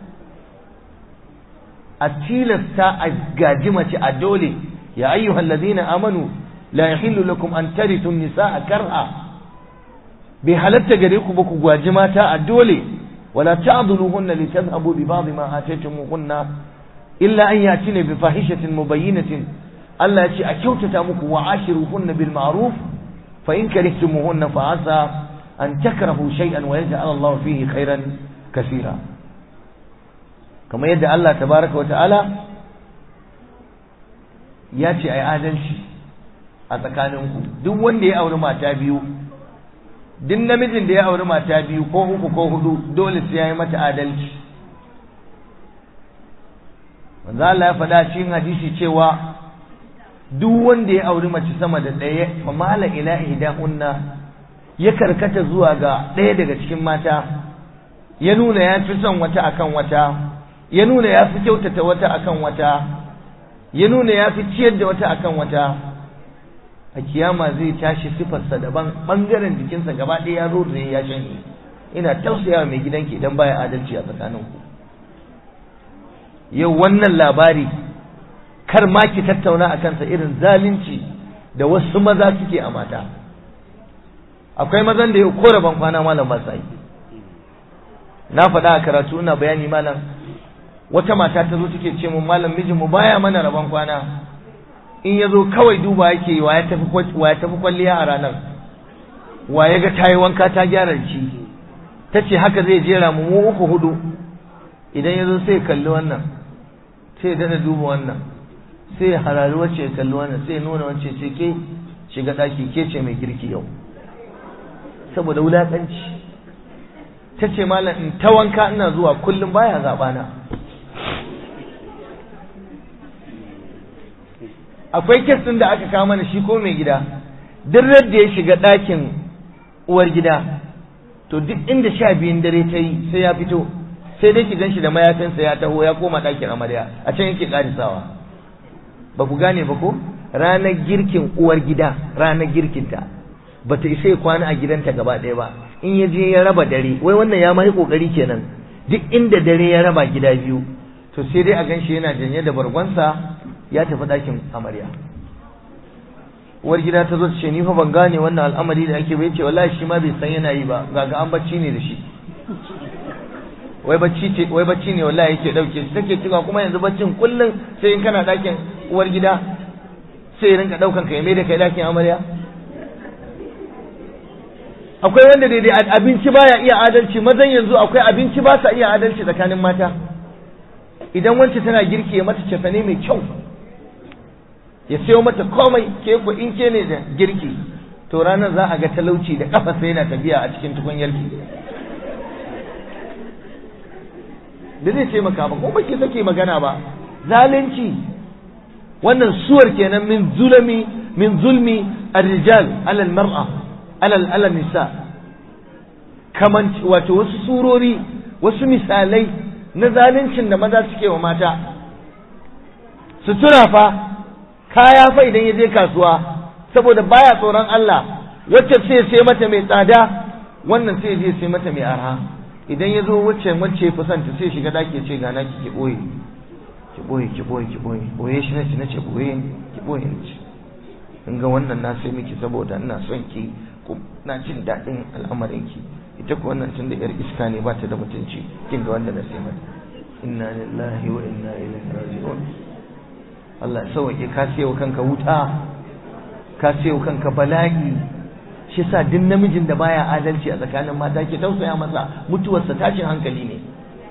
Speaker 1: a tilasta a gaji mace a dole ya ayyuhal ladina amanu la yahillu lakum an tarithu nisaa karha bai halatta gare ku ba ku gwaji mata a dole wala ta'dhuluhunna litadhhabu bi ba'd ma ataytumuhunna illa an yatina bi fahishatin mubayyinatin Allah ya ce a kyautata muku wa ashiruhunna bil ma'ruf fa in karihtumuhunna fa asa an takrahu shay'an wa yaj'al Allah fihi khairan kaseera kamar yadda Allah tabaraka wa ta'ala ya ce ai adalci a tsakaninku duk wanda ya auri mata biyu duk namijin da ya auri mata biyu ko uku ko hudu dole sai ya yi mata adalci manzo Allah ya faɗa cikin hadisi cewa duk wanda ya auri mace sama da ɗaya fa mala ila ihdahunna ya karkata zuwa ga ɗaya daga cikin mata ya nuna ya fi son wata akan wata ya nuna ya fi kyautata wata akan wata ya nuna ya fi ciyar da wata akan wata a kiyama zai tashi sifarsa daban ɓangaren jikinsa gaba ɗaya ya rurre ya shanye ina tausaya mai gidanki idan baya adalci a tsakaninku yau wannan labari kar ma ki tattauna a kansa irin zalunci da wasu maza suke a mata akwai mazan da yau ko rabon kwana malam ba yi na faɗa a karatu ina bayani malam wata mata ta zo take ce mun malam mijin mu baya mana rabon kwana in ya zo kawai duba yake wa ya tafi wa ya tafi kwalliya a ranar wa ya ga tayi wanka ta gyara ci ta ce haka zai jera mu mu uku hudu idan ya zo sai kalli wannan sai ya dada duba wannan sai ya harari wacce ya kalli wannan sai ya nuna wacce ce ke shiga ɗaki ke ce mai girki yau saboda wulaƙanci ta ce malam in ta wanka ina zuwa kullum baya zaɓana akwai kes ɗin da aka kawo mana shi ko mai gida duk da ya shiga ɗakin uwar gida to duk inda sha biyun dare ta yi sai ya fito sai dai ki ganshi da mayafinsa ya taho ya koma ɗakin amarya a can yake ƙarisawa ba ku gane ba ko ranar girkin uwar gida ranar girkinta ba ta isa ya kwana a gidanta gaba ɗaya ba in ya je ya raba dare wai wannan ya mai kokari kenan duk inda dare ya raba gida biyu to sai dai a ganshi yana janye da bargonsa ya tafi ɗakin amarya uwar gida ta zo ta ce ni fa ban gane wannan al'amari da ake bai ce wallahi shi ma bai san yana yi ba ga ga an bacci ne da shi wai bacci ce wai bacci ne wallahi yake dauke shi take cewa kuma yanzu baccin kullun sai in kana ɗakin uwar gida sai ya rinka daukan ka ya mai da kai ɗakin amarya akwai wanda daidai abinci baya iya adalci mazan yanzu akwai abinci ba sa iya adalci tsakanin mata idan wance tana girki ya mata cefane mai kyau ya sayo mata komai ke ku in ke ne da girki to ranar za a ga talauci da kafa sai yana tafiya a cikin tukunyarki da zai ce maka ba kuma ke take magana ba zalunci wannan suwar kenan min zulmi min zulmi ar-rijal ala al-mar'a alal alal nisa kaman wato wasu surori wasu misalai na zaluncin da maza suke wa mata sutura fa kaya fa idan ya je kasuwa saboda baya tsoron Allah wacce sai sai mata mai tsada wannan sai je sai mata mai arha idan ya zo wacce wacce fusanta sai shiga daki ce ga naki ki boye ki boye ki boye ki boye boye shi nace nace boye ki boye nace in ga wannan na sai miki saboda ina son ki na jin daɗin al'amarinki ita ko wannan tun da yar iska ne ba ta da mutunci kin ga wanda na sai mata inna lillahi wa inna ilaihi raji'un Allah ya sauke ka sayo kanka wuta ka sayo kanka bala'i shi sa duk namijin da baya adalci a tsakanin mata ke tausaya masa mutuwarsa tashin hankali ne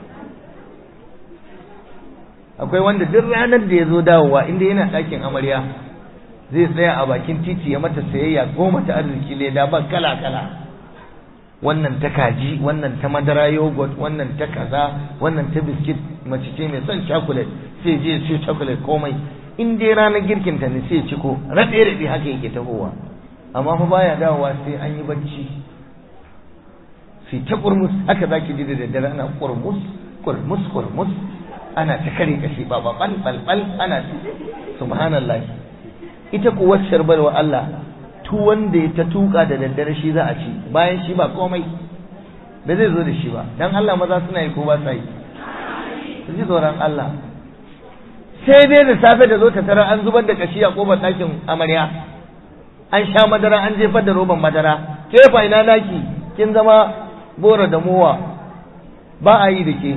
Speaker 1: akwai wanda duk ranar da ya zo dawowa inda yana ɗakin amarya zai tsaya a bakin titi ya mata sayayya goma ta arziki leda ba kala kala wannan ta kaji wannan ta madara yogurt wannan ta kaza wannan ta biskit mace ce mai son chocolate sai je siyo chocolate komai in dai ranar girkin ta ne sai ciko raɗe raɗe haka yake tahowa amma fa baya dawowa sai an yi bacci sai ta kurmus haka zaki ji da daddare ana kurmus kurmus kurmus ana ta kare kashi ba bal bal bal ana subhanallah ita kuwa sharbar wa Allah tu wanda ya ta tuka da daddare shi za a ci bayan shi ba komai ba zai zo da shi ba dan Allah maza suna yi ko ba sa yi su ji tsoron Allah sai dai da safe da zo ta tara an zubar da kashi a kofar ɗakin amarya an sha madara an jefar da roban madara ke fa ina naki kin zama bora da mowa ba a yi da ke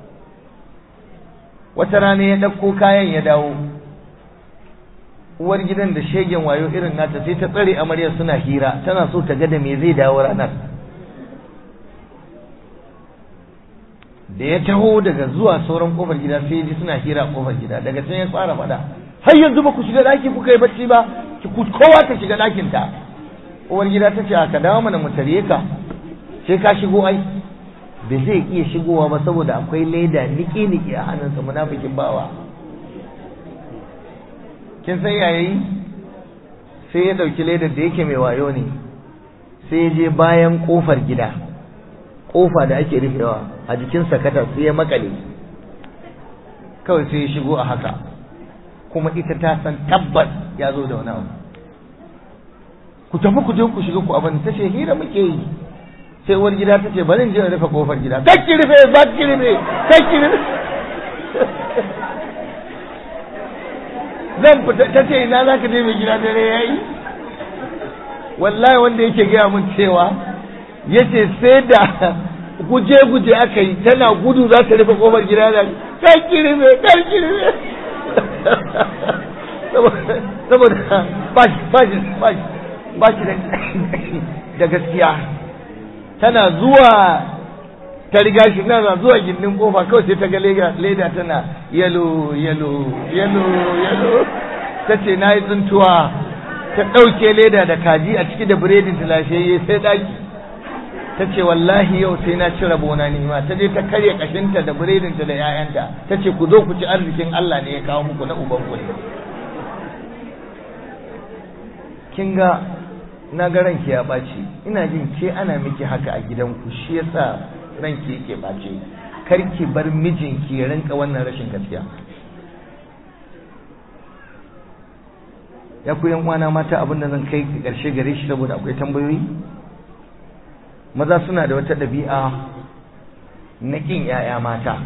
Speaker 1: wata rana ya ɗauko kayan ya dawo uwar gidan da shegen wayo irin nata sai ta tsare amaryar suna hira tana so ta ga da me zai dawo ranar da ya taho daga zuwa sauran kofar gida sai ji suna hira a kofar gida daga can ya fara faɗa har yanzu ba ku shiga ɗaki kuka yi bacci ba ki kowa ta shiga ɗakin ta uwar gida ta ce ka dawo mana mu tare ka sai ka shigo ai da zai iya shigowa ba saboda akwai leda niki-niki a hannunsa munafikin bawa kin san yayi sai ya dauki ledar da yake mai wayo ne sai ya je bayan kofar gida kofa da ake rufewa a jikin sakata sai ya makale kawai sai ya shigo a haka kuma ita ta san tabbas ya zo da wani abu ku tafi ku je ku shiga ku abin ta ce hira muke yi sai uwar gida ta ce bari in je in rufe kofar gida kakki rufe ba ki rufe kakki rufe zan fita ta ce ina za ka je mai gida dare ya yi wallahi wanda yake gaya mun cewa ya ce sai da guje-guje aka yi tana gudu za ta rufe kofar gida da kakki rufe kakki rufe saboda ba shi da gaskiya tana zuwa ta riga shi na zuwa gindin kofa kawai sai ta ga leda tana yalo yalo yalo yalo ta ce na yi tsuntuwa ta ɗauke leda da kaji a ciki da biredin ta lafiyayye sai ɗaki ta ce wallahi yau sai na ci rabona nima ta je ta karya kashinta da biredinta da 'ya'yanta ta ce ku zo ku ci arzikin Allah ne ya kawo muku na uban ku ne kin ga na ga ranki ya ɓaci ina jin ke ana miki haka a gidanku shi yasa ranki yake ɓace kar ki bar mijinki ya rinka wannan rashin gaskiya ya ku yan uwana mata abin da zan kai ƙarshe gare shi saboda akwai tambayoyi maza suna da wata ɗabi'a na ƙin 'ya'ya mata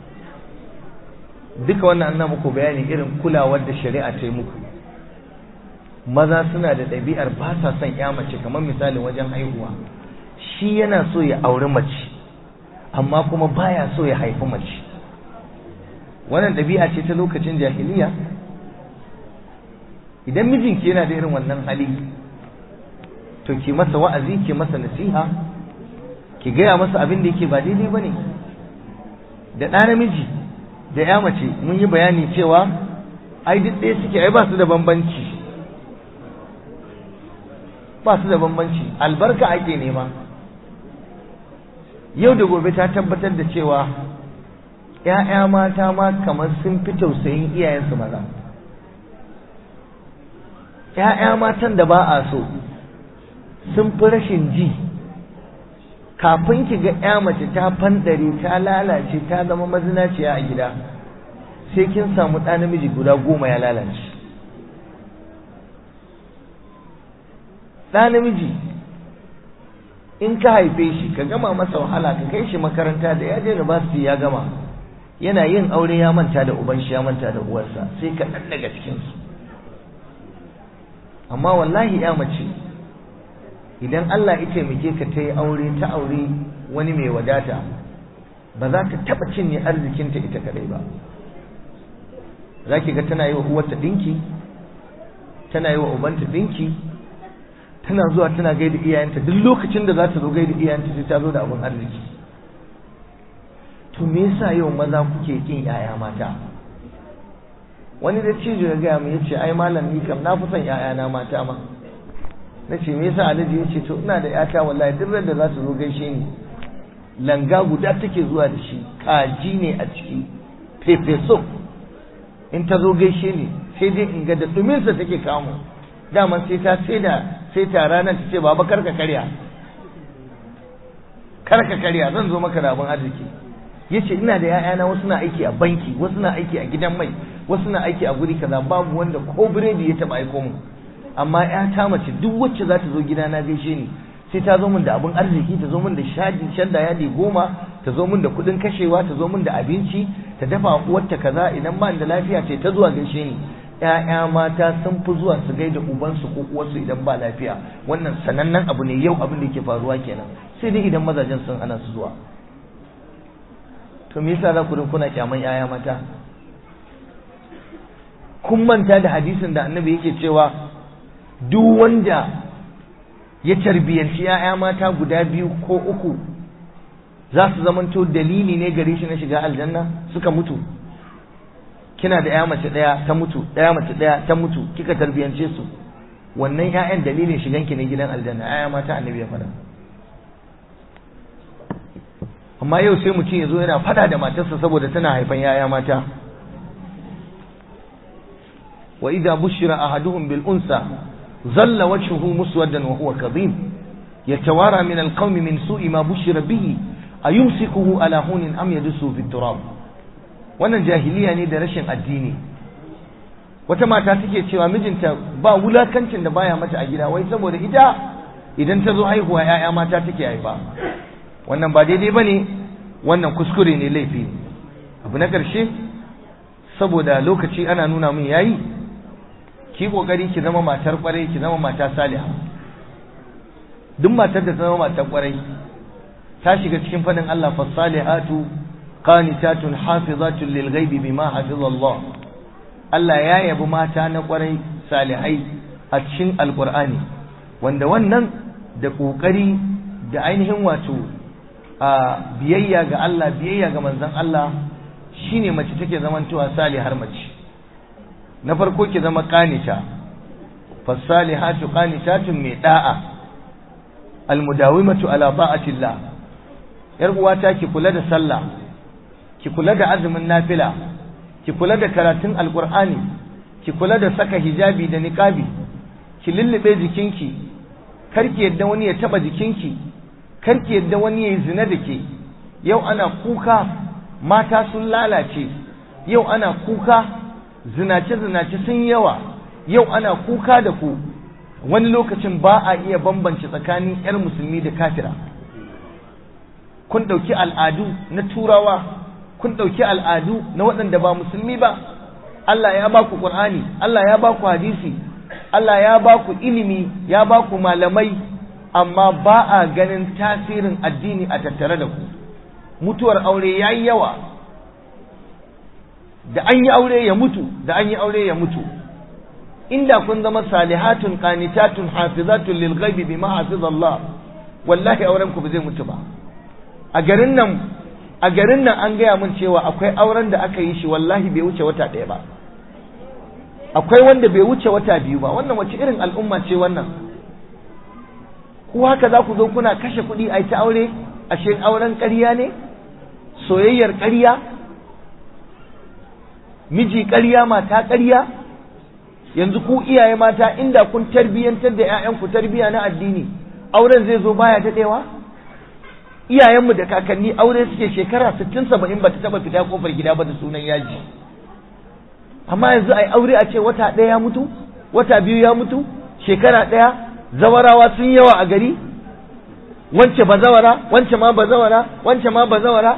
Speaker 1: duka wannan an muku bayani irin kulawar da shari'a ta yi muku maza suna da ɗabi'ar ba sa son ya mace kamar misalin wajen haihuwa shi yana so ya auri mace amma kuma baya so ya haifi mace wannan ɗabi'a ce ta lokacin jahiliya idan mijinki yana da irin wannan hali to ki masa wa'azi ki masa nasiha ki gaya masa abin da yake ba daidai ba ne da ɗa namiji da ya mace mun yi bayani cewa ai duk ɗaya suke ai ba su da bambanci ba su da bambanci albarka ake nema yau da gobe ta tabbatar da cewa ‘ya'ya mata ma kamar sun fi tausayin iyayensu maza ‘ya'ya matan da ba a so sun fi rashin ji kafin ki ga ‘ya mace ta fandare ta lalace ta zama mazinaciya a gida sai kin samu ɗa namiji guda goma ya lalace ɗa namiji in ka haife shi ka gama masa wahala ka kai shi makaranta da ya je university ya gama yana yin aure ya manta da uban shi ya manta da uwarsa sai ka ɗan daga cikinsu amma wallahi ya mace idan Allah ya taimake ka ta yi aure ta aure wani mai wadata ba za ta taɓa cinye arzikinta ita kadai ba za ki ga tana yi wa uwarta ɗinki tana yi wa ubanta ɗinki tana zuwa tana gaida iyayenta duk lokacin da za ta zo gaida iyayenta sai ta zo da abin arziki to me yasa yau maza kuke kin yaya mata wani da cijo ya gaya mu ya ce ai malam ni kam na fi son yayana mata ma na ce me yasa alhaji ya ce to ina da yata wallahi duk da za ta zo gaishe ni langa guda take zuwa da shi kaji ne a ciki pepe soup in ta zo gaishe ni sai dai in ga da duminsa take kamu daman sai ta sai da sai ta ranar ta ce baba karka karya karka karya zan zo maka da abin arziki yace ina da ƴaƴana wasu na aiki a banki wasu na aiki a gidan mai wasu na aiki a guri kaza babu wanda ko biredi ya taba aiko mu amma ƴata mace duk wacce za ta zo gidana gaishe ni sai ta zo min da abin arziki ta zo min da shaji shadda yadi goma ta zo min da kuɗin kashewa ta zo min da abinci ta dafa uwarta kaza idan ba da lafiya ce ta zuwa gaishe ni ƴaƴa mata sun fi zuwa su gaida ubansu ko uwarsu idan ba lafiya wannan sanannen abu ne yau abin da yake faruwa kenan sai dai idan mazajen sun ana su zuwa to me yasa za ku kuna kyaman ƴaƴa mata kun manta da hadisin da annabi yake cewa duk wanda ya tarbiyanci ‘ya'ya mata guda biyu ko uku za su zamanto dalili ne gare shi na shiga aljanna suka mutu kina da ‘ya mace ɗaya ta mutu ɗaya mace ɗaya ta mutu kika tarbiyance su wannan ‘ya'yan dalilin shiganki ne gidan aljanna ‘ya'ya mata annabi ya faɗa amma yau sai mutum ya zo yana faɗa da matarsa saboda tana haifan ‘ya'ya mata wa idza bushira ahaduhum bil unsa ظل وجهه مسودا وهو كظيم يتوارى من القوم من سوء ما بشر به أيمسكه على هون أم يدسه في التراب wannan jahiliya ne da rashin addini wata mata take cewa mijinta ba wulakancin da baya mata a gida wai saboda ita idan ta zo haihuwa ‘ya'ya mata take haifa wannan ba daidai ba ne wannan kuskure ne laifi abu na ƙarshe saboda lokaci ana nuna min yayi ki kokari ki zama matar kwarai ki zama mata saliha duk matar da ta zama matar kwarai ta shiga cikin fadin Allah fasalihatu qanitatun hafizatun lil ghaibi bima hafizallah Allah ya yabi mata na kwarai salihai a cikin alqur'ani wanda wannan da kokari da ainihin wato a biyayya ga Allah biyayya ga manzon Allah shine mace take zamantowa salihar mace na farko ki zama qanita fasalihatu qanitatun mai da'a almudawimatu ala ta'atillah yar uwata ki kula da sallah ki kula da azumin nafila ki kula da karatun alqur'ani ki kula da saka hijabi da niqabi ki lullube jikinki karki yadda wani ya taba jikinki karki yadda wani ya yi zina da ke yau ana kuka mata sun lalace yau ana kuka zinace-zinace sun yawa yau ana kuka da ku wani lokacin ba a iya bambance tsakanin 'yar musulmi da kafira kun ɗauki al'adu na turawa kun ɗauki al'adu na waɗanda ba musulmi ba Allah ya ba ku ƙur'ani Allah ya ba ku hadisi Allah ya ba ku ilimi ya ba ku malamai amma ba a ganin tasirin addini a tattare da ku mutuwar aure ya yi yawa da an yi aure ya mutu da an yi aure ya mutu inda kun zama salihatun qanitatun hafizatun lil ghaibi bima hafizallah wallahi auren ku ba zai mutu ba a garin nan a garin nan an gaya min cewa akwai auren da aka yi shi wallahi bai wuce wata ɗaya ba akwai wanda bai wuce wata biyu ba wannan wace irin al'umma ce wannan ku haka za ku zo kuna kashe kuɗi a ta aure ashe auren ƙarya ne soyayyar ƙarya miji ƙarya mata ƙarya yanzu ku iyaye mata inda kun tarbiyyantar da 'ya'yanku tarbiyya na addini auren zai zo baya daɗewa iyayenmu da kakanni aure suke shekara sittin saba'in ba ta taɓa fita kofar gida ba da sunan yaji amma yanzu a yi aure a ce wata ɗaya ya mutu wata biyu ya mutu shekara ɗaya zawarawa sun yawa a gari wance ba zawara wance ma ba zawara wance ma ba zawara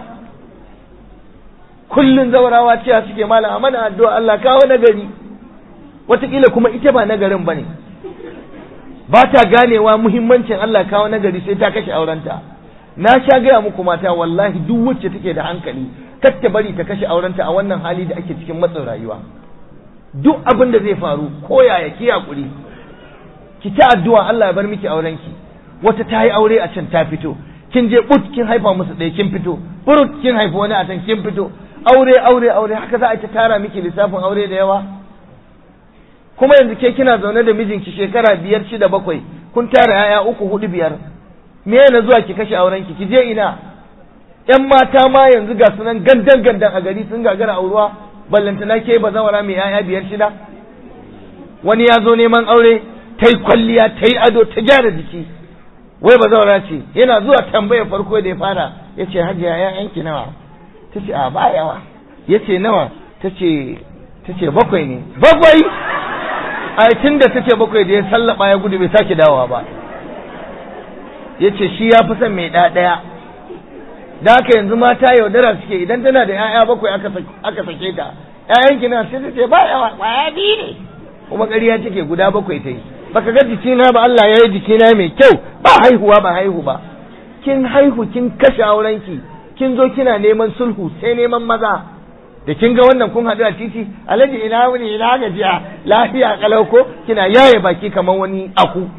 Speaker 1: kullun zawarawa cewa suke malam a mana addu'a Allah kawo nagari wataƙila kuma ita ba nagarin ba ne ba ta ganewa muhimmancin Allah kawo nagari sai ta kashe aurenta na sha gaya muku mata wallahi duk wacce take da hankali kar ta bari ta kashe aurenta a wannan hali da ake cikin matsin rayuwa duk abin da zai faru ko yaya ki hakuri ki ta addu'a Allah ya bar miki aurenki wata ta yi aure a can ta fito kin je but kin haifa musu ɗaya kin fito burut kin haifa wani a can kin fito aure aure aure haka za a ta tara miki lissafin aure da yawa kuma yanzu ke kina zaune da mijinki shekara biyar shida bakwai kun tara yaya uku hudu biyar me na zuwa ki kashe aurenki ki je ina yan mata ma yanzu ga sunan gandan gandan a gari sun gagara auruwa ballantana ke ba zawara mai yaya biyar shida wani ya zo neman aure ta yi kwalliya ta yi ado ta gyara jiki wai ba zawara ce yana zuwa tambayar farko da ya fara ya ce hajiya ‘ya'yanki nawa ta ce a ba yawa ya ce nawa ta ce bakwai ne bakwai a tun da ta ce bakwai da ya sallaba ya gudu bai sake dawowa ba ya ce shi ya fi son mai ɗaya da haka yanzu mata yaudara suke idan tana da ‘ya'ya bakwai aka sake ta ‘ya'yanki na sai ta ce ba yawa ƙwaya biyu ne kuma ƙarya take guda bakwai ta yi baka ga jikina ba Allah ya yi jikina mai kyau ba haihuwa ba haihu ba kin haihu kin kashe aurenki kin zo kina neman sulhu sai neman maza da kin ga wannan kun haɗu a titi alhaji ina wuni ina gajiya lafiya kalau ko kina yaye baki kamar wani aku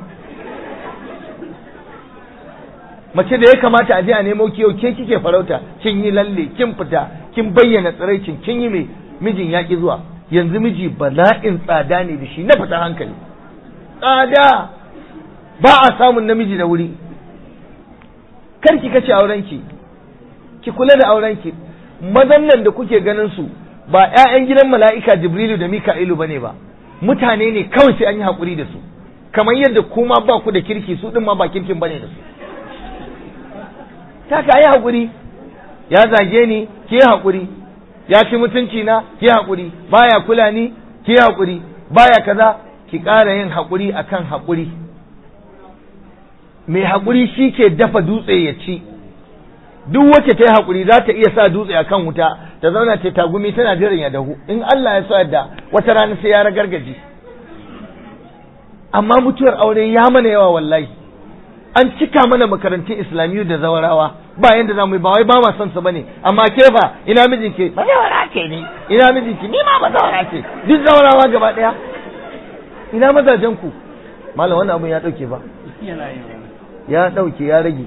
Speaker 1: mace da ya kamata a je a nemo kiyo ke kike farauta kin yi lalle kin fita kin bayyana tsiraicin kin yi mai mijin yaƙi zuwa yanzu miji bala'in tsada ne da shi na fita hankali tsada ba a samun namiji da wuri kar ki kace aurenki ki kula da aurenki mazan nan da kuke ganin su ba ƴaƴan gidan mala'ika jibrilu da mika'ilu bane ba mutane ne kawai sai an yi haƙuri da su kamar yadda kuma ba ku da kirki su din ma ba kirkin bane da su ta ka yi haƙuri ya zage ni ki yi haƙuri ya ci mutunci na ki yi haƙuri baya kula ni ki yi haƙuri baya kaza ki ƙara yin haƙuri akan haƙuri mai haƙuri shi ke dafa dutse ya ci duk wacce ta yi haƙuri za ta iya sa dutse a kan wuta ta zauna ta tagumi tana jiran ya dahu in Allah ya so yadda wata rana sai ya ragargaji amma mutuwar aure ya mana yawa wallahi an cika mana makarantun islamiyu da zawarawa ba yanda za mu yi ba wai ba ma son su bane amma ke fa ina mijinki ba zawara ce ni ina mijinki ni ma ba zawara ce duk zawarawa gaba daya ina mazajen ku malam wannan abun ya dauke ba ya dauke ya rage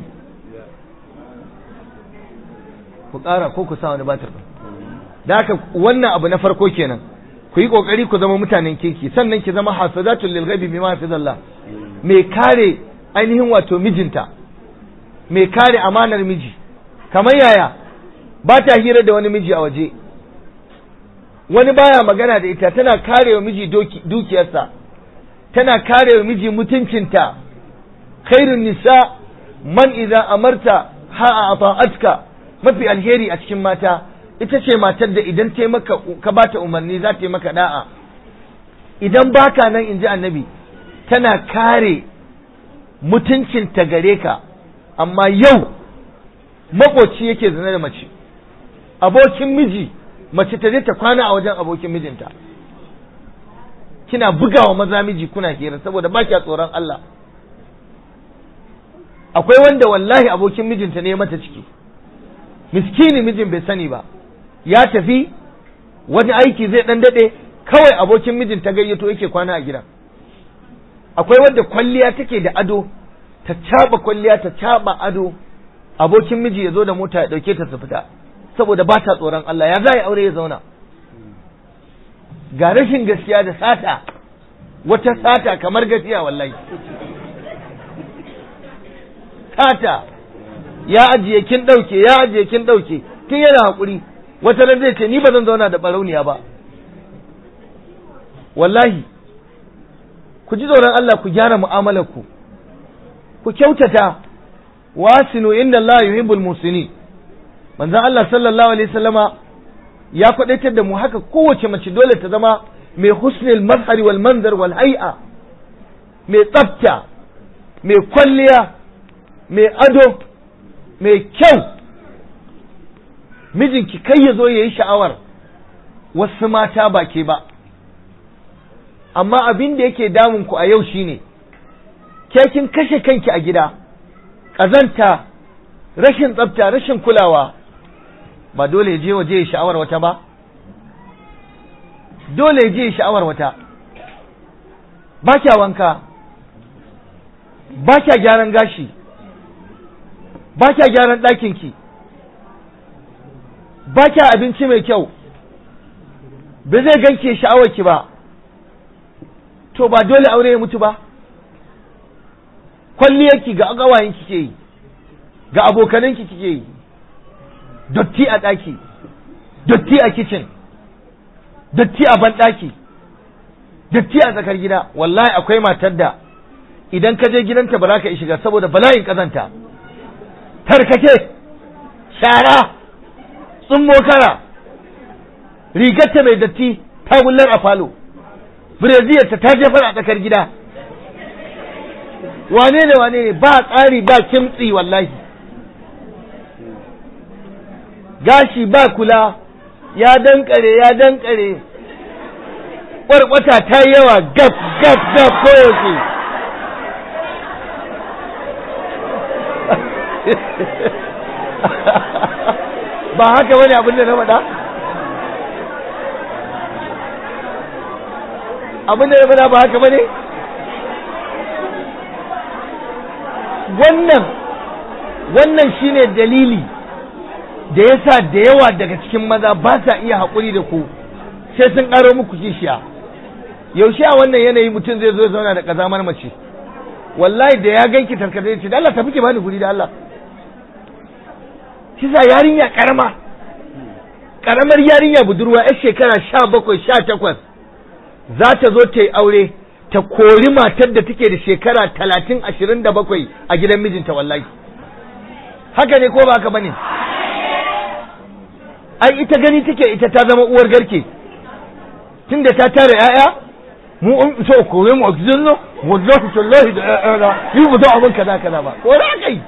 Speaker 1: ku ƙara ko ku sa wani batir da haka wannan abu na farko kenan ku yi kokari ku zama mutanen kirki sannan ki zama hafizatul lil ghaibi bima hafizallah mai kare ainihin wato mijinta mai kare amanar miji kamar yaya ba ta hira da wani miji a waje wani baya magana da ita tana kare wa miji dukiyarsa tana kare wa miji mutuncinta khairun nisa man idza amarta ha ata'atka mafi alheri a cikin mata ita ce matar da idan ta maka ka bata umarni za ta yi maka da'a idan baka nan in ji annabi tana kare mutuncinta gare ka amma yau makoci yake zina da mace abokin miji mace ta je ta kwana a wajen abokin mijinta kina bugawa maza miji kuna hira saboda ba kya tsoron Allah akwai wanda wallahi abokin mijinta ne mata ciki miskini mijin bai sani ba ya tafi wani aiki zai dan dade kawai abokin mijin ta gayyato yake kwana a gidan akwai wadda kwalliya take da ado ta caba kwalliya ta caba ado abokin miji ya zo da mota ya dauke ta su fita saboda ba ta tsoron Allah ya za aure ya zauna ga rashin gaskiya da sata wata sata kamar gaskiya wallahi sata ya ajiye kin dauke ya ajiye kin dauke tun yana hakuri wata ran zai ce ni ba zan zauna da barauniya ba wallahi ku ji tsoron Allah ku gyara mu'amalar ku ku kyautata wasinu inda Allah yuhibbul musinin manzon Allah sallallahu alaihi wasallama ya kwadaitar da mu haka kowace mace dole ta zama mai husnul mazhari wal manzar wal hay'a mai tsafta mai kwalliya mai ado mai kyau mijinki kai ya zo ya yi sha'awar wasu mata ba ke ba amma abin da yake damun ku a yau shine ke kin kashe kanki a gida ƙazanta rashin tsafta rashin kulawa ba dole je waje ya sha'awar wata ba dole je ya sha'awar wata ba kya wanka ba kya gyaran gashi ba kya gyaran ɗakinki ba kya abinci mai kyau ba zai ganke sha'awarki ba to ba dole aure ya mutu ba kwalliyarki ga agawayen kike yi ga abokananki kike yi dotti a ɗaki dotti a kicin dotti a banɗaki dotti a tsakar gida wallahi akwai matar da idan ka je gidanta ba za ka shiga saboda bala'in ƙazanta tarkake shara tsummo kara rigarta mai datti ta wullar a falo breziyarta ta jefar a tsakar gida wane ne wane ne ba tsari ba kimtsi wallahi gashi ba kula ya dankare ya dankare kwarkwata ta yi yawa gaf gaf gaf koyaushe ba haka wani abin da na faɗa abin da na faɗa ba haka bane wannan wannan shine dalili da yasa da yawa daga cikin maza ba sa iya haƙuri da ku sai sun ƙaro muku kishiya yaushe a wannan yanayi mutum zai zo ya zauna da ƙazamar mace wallahi da ya ganki tarkata ya ce da Allah tafi ki bani guri da Allah kisa yarinya karama karamar yarinya budurwa yar shekara sha bakwai sha takwas za ta zo ta yi aure ta kori matar da take da shekara talatin ashirin da bakwai a gidan mijinta wallahi haka ne ko ba haka bane ai ita gani take ita ta zama uwar garke tunda ta tara 'ya'ya mu an so kore mu oxygen no wallahi tallahi da 'ya'ya na yi mu da abin kaza kaza ba ko da kai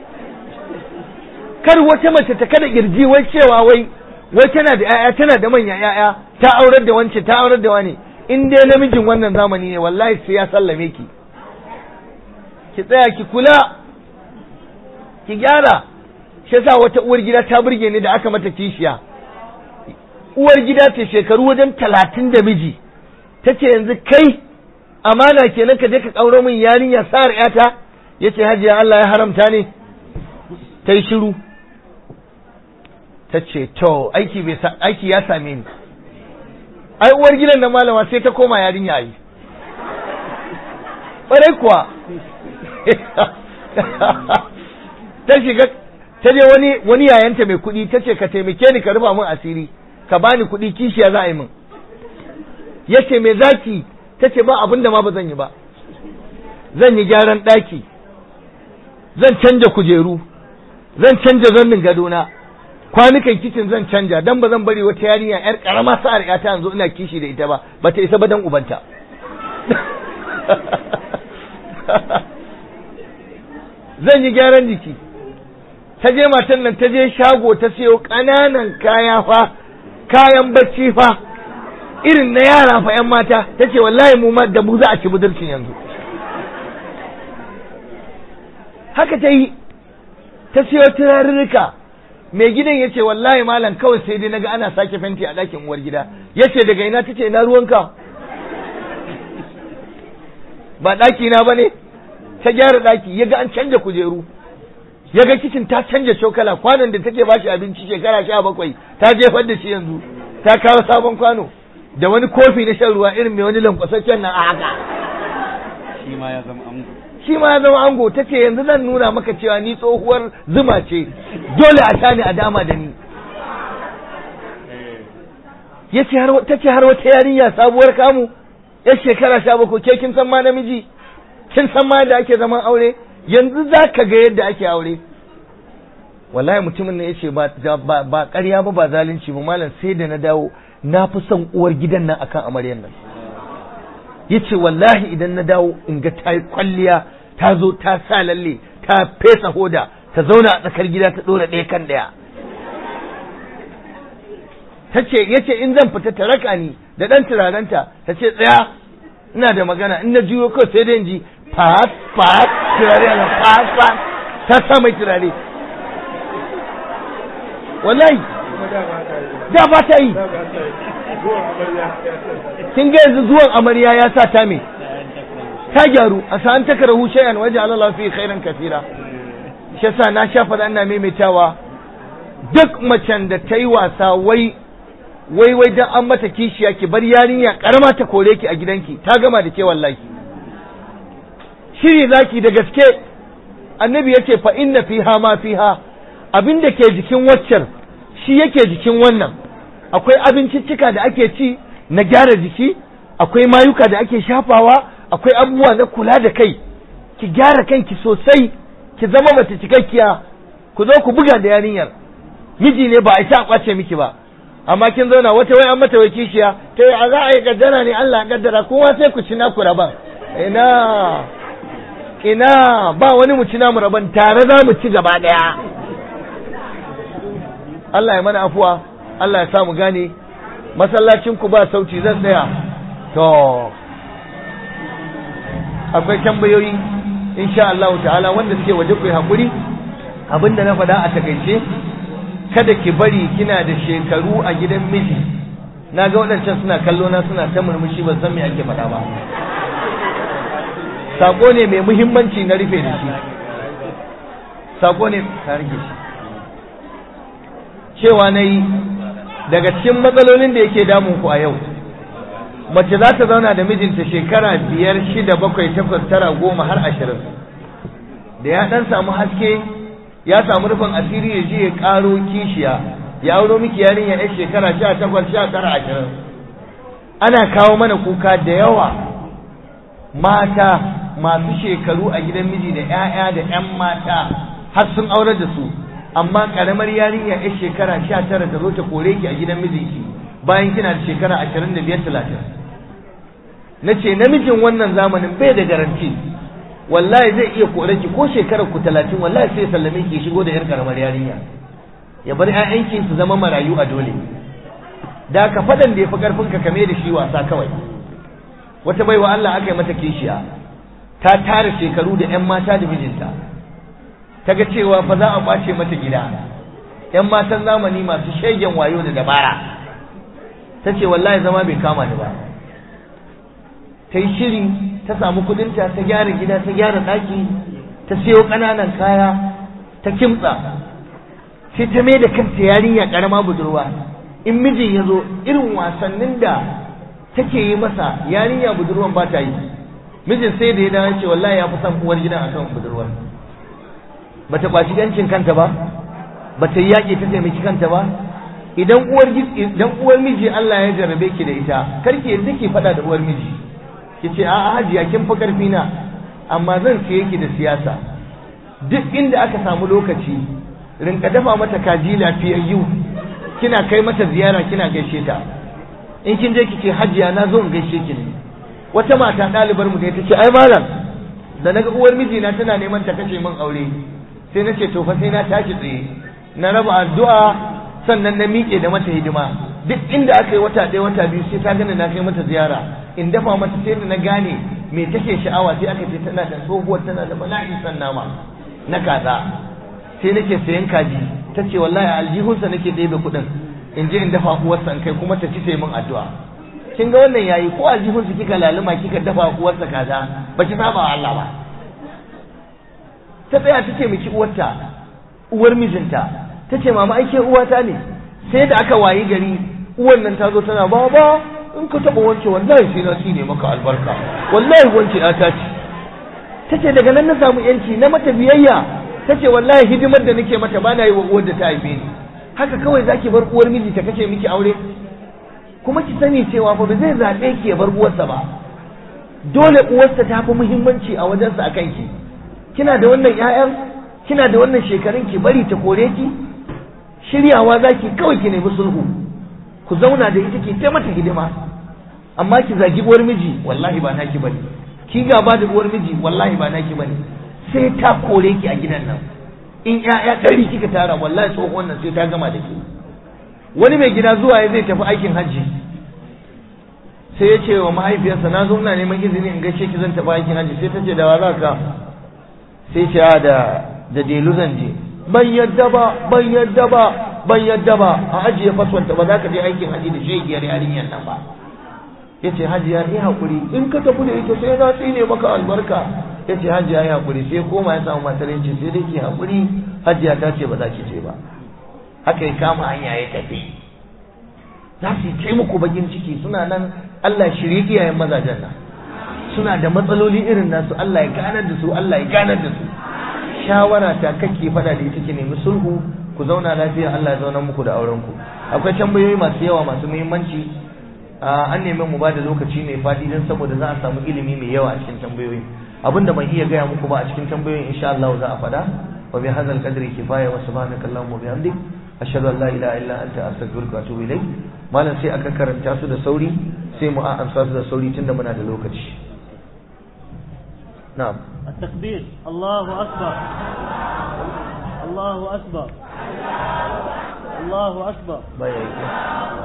Speaker 1: kar wata mace ta kada kirji wai cewa wai wai tana da 'ya'ya tana da manyan 'ya'ya ta aurar da wance ta aurar da wani in dai namijin wannan zamani ne wallahi sai ya sallame ki ki tsaya ki kula ki gyara shi yasa wata uwar gida ta burge ni da aka mata kishiya uwar gida ce shekaru wajen talatin da miji ta ce yanzu kai amana kenan ka je ka ƙauro min yarinya sa'ar yata ya ce hajiya Allah ya haramta ne ta yi shiru ta ce to aiki bai aiki ya same ni ai uwar gidan na malama sai ta koma yarinya yi ƙwarai kuwa ta shiga ta je wani wani yayanta mai kuɗi ta ce ka taimake ni ka rufa min asiri ka bani kuɗi kishiya za a yi min ya ce me zaki ta ce ba abin da ma ba zan yi ba zan yi gyaran ɗaki zan canja kujeru zan canja zannin gadona kwanukan kicin zan canja dan ba zan bari wata yarinya yar karama sa'ar ta yanzu ina kishi da ita ba ba ta isa ba dan ubanta zan yi gyaran jiki ta je matan nan ta je shago ta siyo ƙananan kaya fa kayan bacci fa irin na yara fa yan mata ta ce wallahi mu ma da mu za a ci budurcin yanzu haka ta yi ta siyo turarurruka mai gidan ya ce wallahi malam kawai sai dai naga ana sake fenti a ɗakin uwar gida ya ce daga ina ta ce ina ruwanka ba ɗaki na ba ne ta gyara ɗaki ya ga an canja kujeru ya ga kicin ta canja cokala kwanon da take bashi abinci shekara sha bakwai ta jefar da shi yanzu ta kawo sabon kwano da wani kofi na shan ruwa irin mai wani lankwasaccen nan a haka
Speaker 2: shi ma ya zama ango
Speaker 1: shi ma ya zama ango ta ce yanzu zan nuna maka cewa ni tsohuwar zuma ce dole a sha ni a dama da ni ya ce har ta ce har wata yarinya sabuwar kamu ya shekara sha bakwai ke kin san ma namiji kin san ma yadda ake zaman aure yanzu za ka ga yadda ake aure wallahi mutumin ne ya ce ba ba ƙarya ba ba zalunci ba malam sai da na dawo na fi son uwar gidan nan akan amaryan nan ya ce wallahi idan na dawo in ga ta yi kwalliya ta zo ta sa lalle ta fesa hoda ta zauna a tsakar gida ta ɗora ɗaya kan ɗaya ta ce ya ce in zan fita ta raka ni da ɗan turarenta ta ce tsaya ina da magana in na juyo kawai sai dai in ji fat fat turare na fat fat ta sa mai turare wallahi da ba ta yi kin ga yanzu zuwan amarya ya sa ta me ta gyaru a sa'an ta karahu shay'an waje Allah fi khairan kasira shi yasa na sha faɗa ina maimaitawa duk macen da ta yi wasa wai wai wai dan an mata kishiya ki bar yarinya karama ta kore ki a gidanki ta gama da ke wallahi shiri zaki da gaske annabi yace fa inna fiha ma fiha abin da ke jikin waccan shi yake jikin wannan akwai abinciccika da ake ci na gyara jiki akwai mayuka da ake shafawa akwai abubuwa na kula da kai ki gyara kanki sosai ki zama mace cikakkiya ku zo ku buga da yarinyar miji ne ba a isa a kwace miki ba amma kin zauna wata wai an mata wai kishiya ta yi a za a yi gaddara ne Allah gaddara kowa sai ku ci naku raban ina ina ba wani mu ci namu raban tare za mu ci gaba daya Allah ya mana afuwa Allah ya sa mu gane masallacin ku ba sauti zan tsaya to akwai tambayoyi insha Allah ta'ala wanda suke waje ku yi hakuri abinda na faɗa a takaice kada ki bari kina da shekaru a gidan miji na ga waɗancan suna kallo na suna ta murmushi ban san me ake faɗa ba sako ne mai muhimmanci na rufe da shi sako ne ka rike shi cewa na yi daga cikin matsalolin da yake damun ku a yau mace za ta zauna da mijinta shekara biyar shida bakwai takwas tara goma har ashirin da ya ɗan samu haske ya samu rufin asiri ya je ya karo kishiya ya auro miki yarinya ya shekara sha takwas sha tara ashirin ana kawo mana kuka da yawa mata masu shekaru a gidan miji da 'ya'ya da 'yan mata har sun aurar da su amma karamar yarinya ya shekara sha tara ta zo ta kore ki a gidan mijinki bayan kina da shekara ashirin da biyar talatin na ce namijin wannan zamanin bai da garanti wallahi zai iya kore ki ko shekarar ku talatin wallahi sai sallame ki shigo da yar karamar yarinya ya bar ƴaƴanki su zama marayu a dole da ka fadan da ya fi karfin ka kame da shi wasa kawai wata baiwa Allah aka yi mata kishiya ta tara shekaru da ƴan mata da mijinta ta ga cewa fa za a kwace mata gida ƴan matan zamani masu shegen wayo da dabara ta ce wallahi zama bai kama ni ba ta yi shiri ta samu kudinta ta gyara gida ta gyara ɗaki ta siyo ƙananan kaya ta kimtsa sai ta mai da kanta yarinya ƙarama budurwa in mijin ya zo irin wasannin da take yi masa yarinya budurwan ba ta yi mijin sai da ya dawo ce wallahi ya fi son uwar gidan akan budurwar bata kwaci yancin kanta ba bata yi yaƙi ta taimaki kanta ba idan uwar idan uwar miji Allah ya jarrabe ki da ita karki yanzu ki faɗa da uwar miji ki ce a'a hajiya kin fi karfi na amma zan siye ki da siyasa duk inda aka samu lokaci rinka dafa mata kaji lafiyayyu kina kai mata ziyara kina gaishe ta in kin je kike hajiya na zo in gaishe ki ne wata mata ɗalibar mu ne ta ce ai malam da naga uwar mijina tana neman ta kashe min aure sai na ce to fa sai na tashi tsaye na raba addu'a sannan na miƙe da mata hidima duk inda aka yi wata ɗaya wata biyu sai ta gani na kai mata ziyara in dafa mata sai da na gane me take sha'awa sai aka ce tana da tsohuwar tana da bala'in san nama na kaza sai nake sayan kaji ta ce wallahi aljihunsa nake ɗebe kuɗin in je in dafa uwarsa in kai kuma ta ci sai min addu'a kin ga wannan yayi ko aljihunsa kika laluma kika dafa uwarsa kaza ba ki saba wa Allah ba ta tsaya ta ce miki uwarta uwar mijinta ta ce mama aike uwata ne sai da aka wayi gari uwar nan ta zo tana baba in ka taɓa wance wallahi sai na ne maka albarka wallahi wance ta ce ta ce daga nan na samu yanci na mata biyayya ta ce wallahi hidimar da nake mata bana yi wa uwar da ta haife ni haka kawai zaki bar uwar miji ta kace miki aure kuma ki sani cewa fa ba zai zaɓe ki ya bar uwarsa ba dole uwarsa ta fi muhimmanci a wajensa akan ki kina da wannan ƴaƴan kina da wannan shekarun ki bari ta kore ki shiryawa zaki kawai ki nemi sulhu ku zauna da ita ki mata hidima amma ki zagi uwar miji wallahi ba naki bane ki gaba da uwar miji wallahi ba naki bane sai ta kore ki a gidan nan in ƴaƴa ɗari kika tara wallahi tsohon nan sai ta gama da ke wani mai gida zuwa ya zai tafi aikin hajji sai ya ce wa mahaifiyarsa na zo ina neman izini in gaishe ki zan tafi aikin hajji sai ta ce da wa za ka sai ce a da da delu zan je ban yadda ba ban yadda ba ban yadda ba a ajiye faswanta ba za ka je aikin hajji da shegiyar yarinyar nan ba ya ce hajiya yi haƙuri in ka tafi da ita sai na tsine maka albarka ya ce hajiya yi haƙuri sai koma ya samu matar ya ce sai dai ki haƙuri hajiya ta ce ba za ki je ba haka ya kama hanya ya tafi za su yi muku bakin ciki suna nan Allah shirye iyayen mazajen nan suna da matsaloli irin nasu Allah ya ganar da su Allah ya ganar da su shawara ta kake fada da ita ki nemi sulhu ku zauna lafiya Allah ya zauna muku da auren ku akwai tambayoyi masu yawa masu muhimmanci an nemi mu bada lokaci mai fadi dan saboda za a samu ilimi mai yawa a cikin tambayoyi abinda ban iya gaya muku ba a cikin tambayoyin insha Allah za a fada wa bi hadzal qadri kifaya wa subhanaka allahumma wa bihamdik ashhadu an la ilaha illa anta astaghfiruka wa atubu ilayk malam sai aka karanta su da sauri sai mu amsa su da sauri tunda muna da lokaci na'am
Speaker 3: التكبير الله أكبر الله أكبر الله أكبر
Speaker 1: baya yake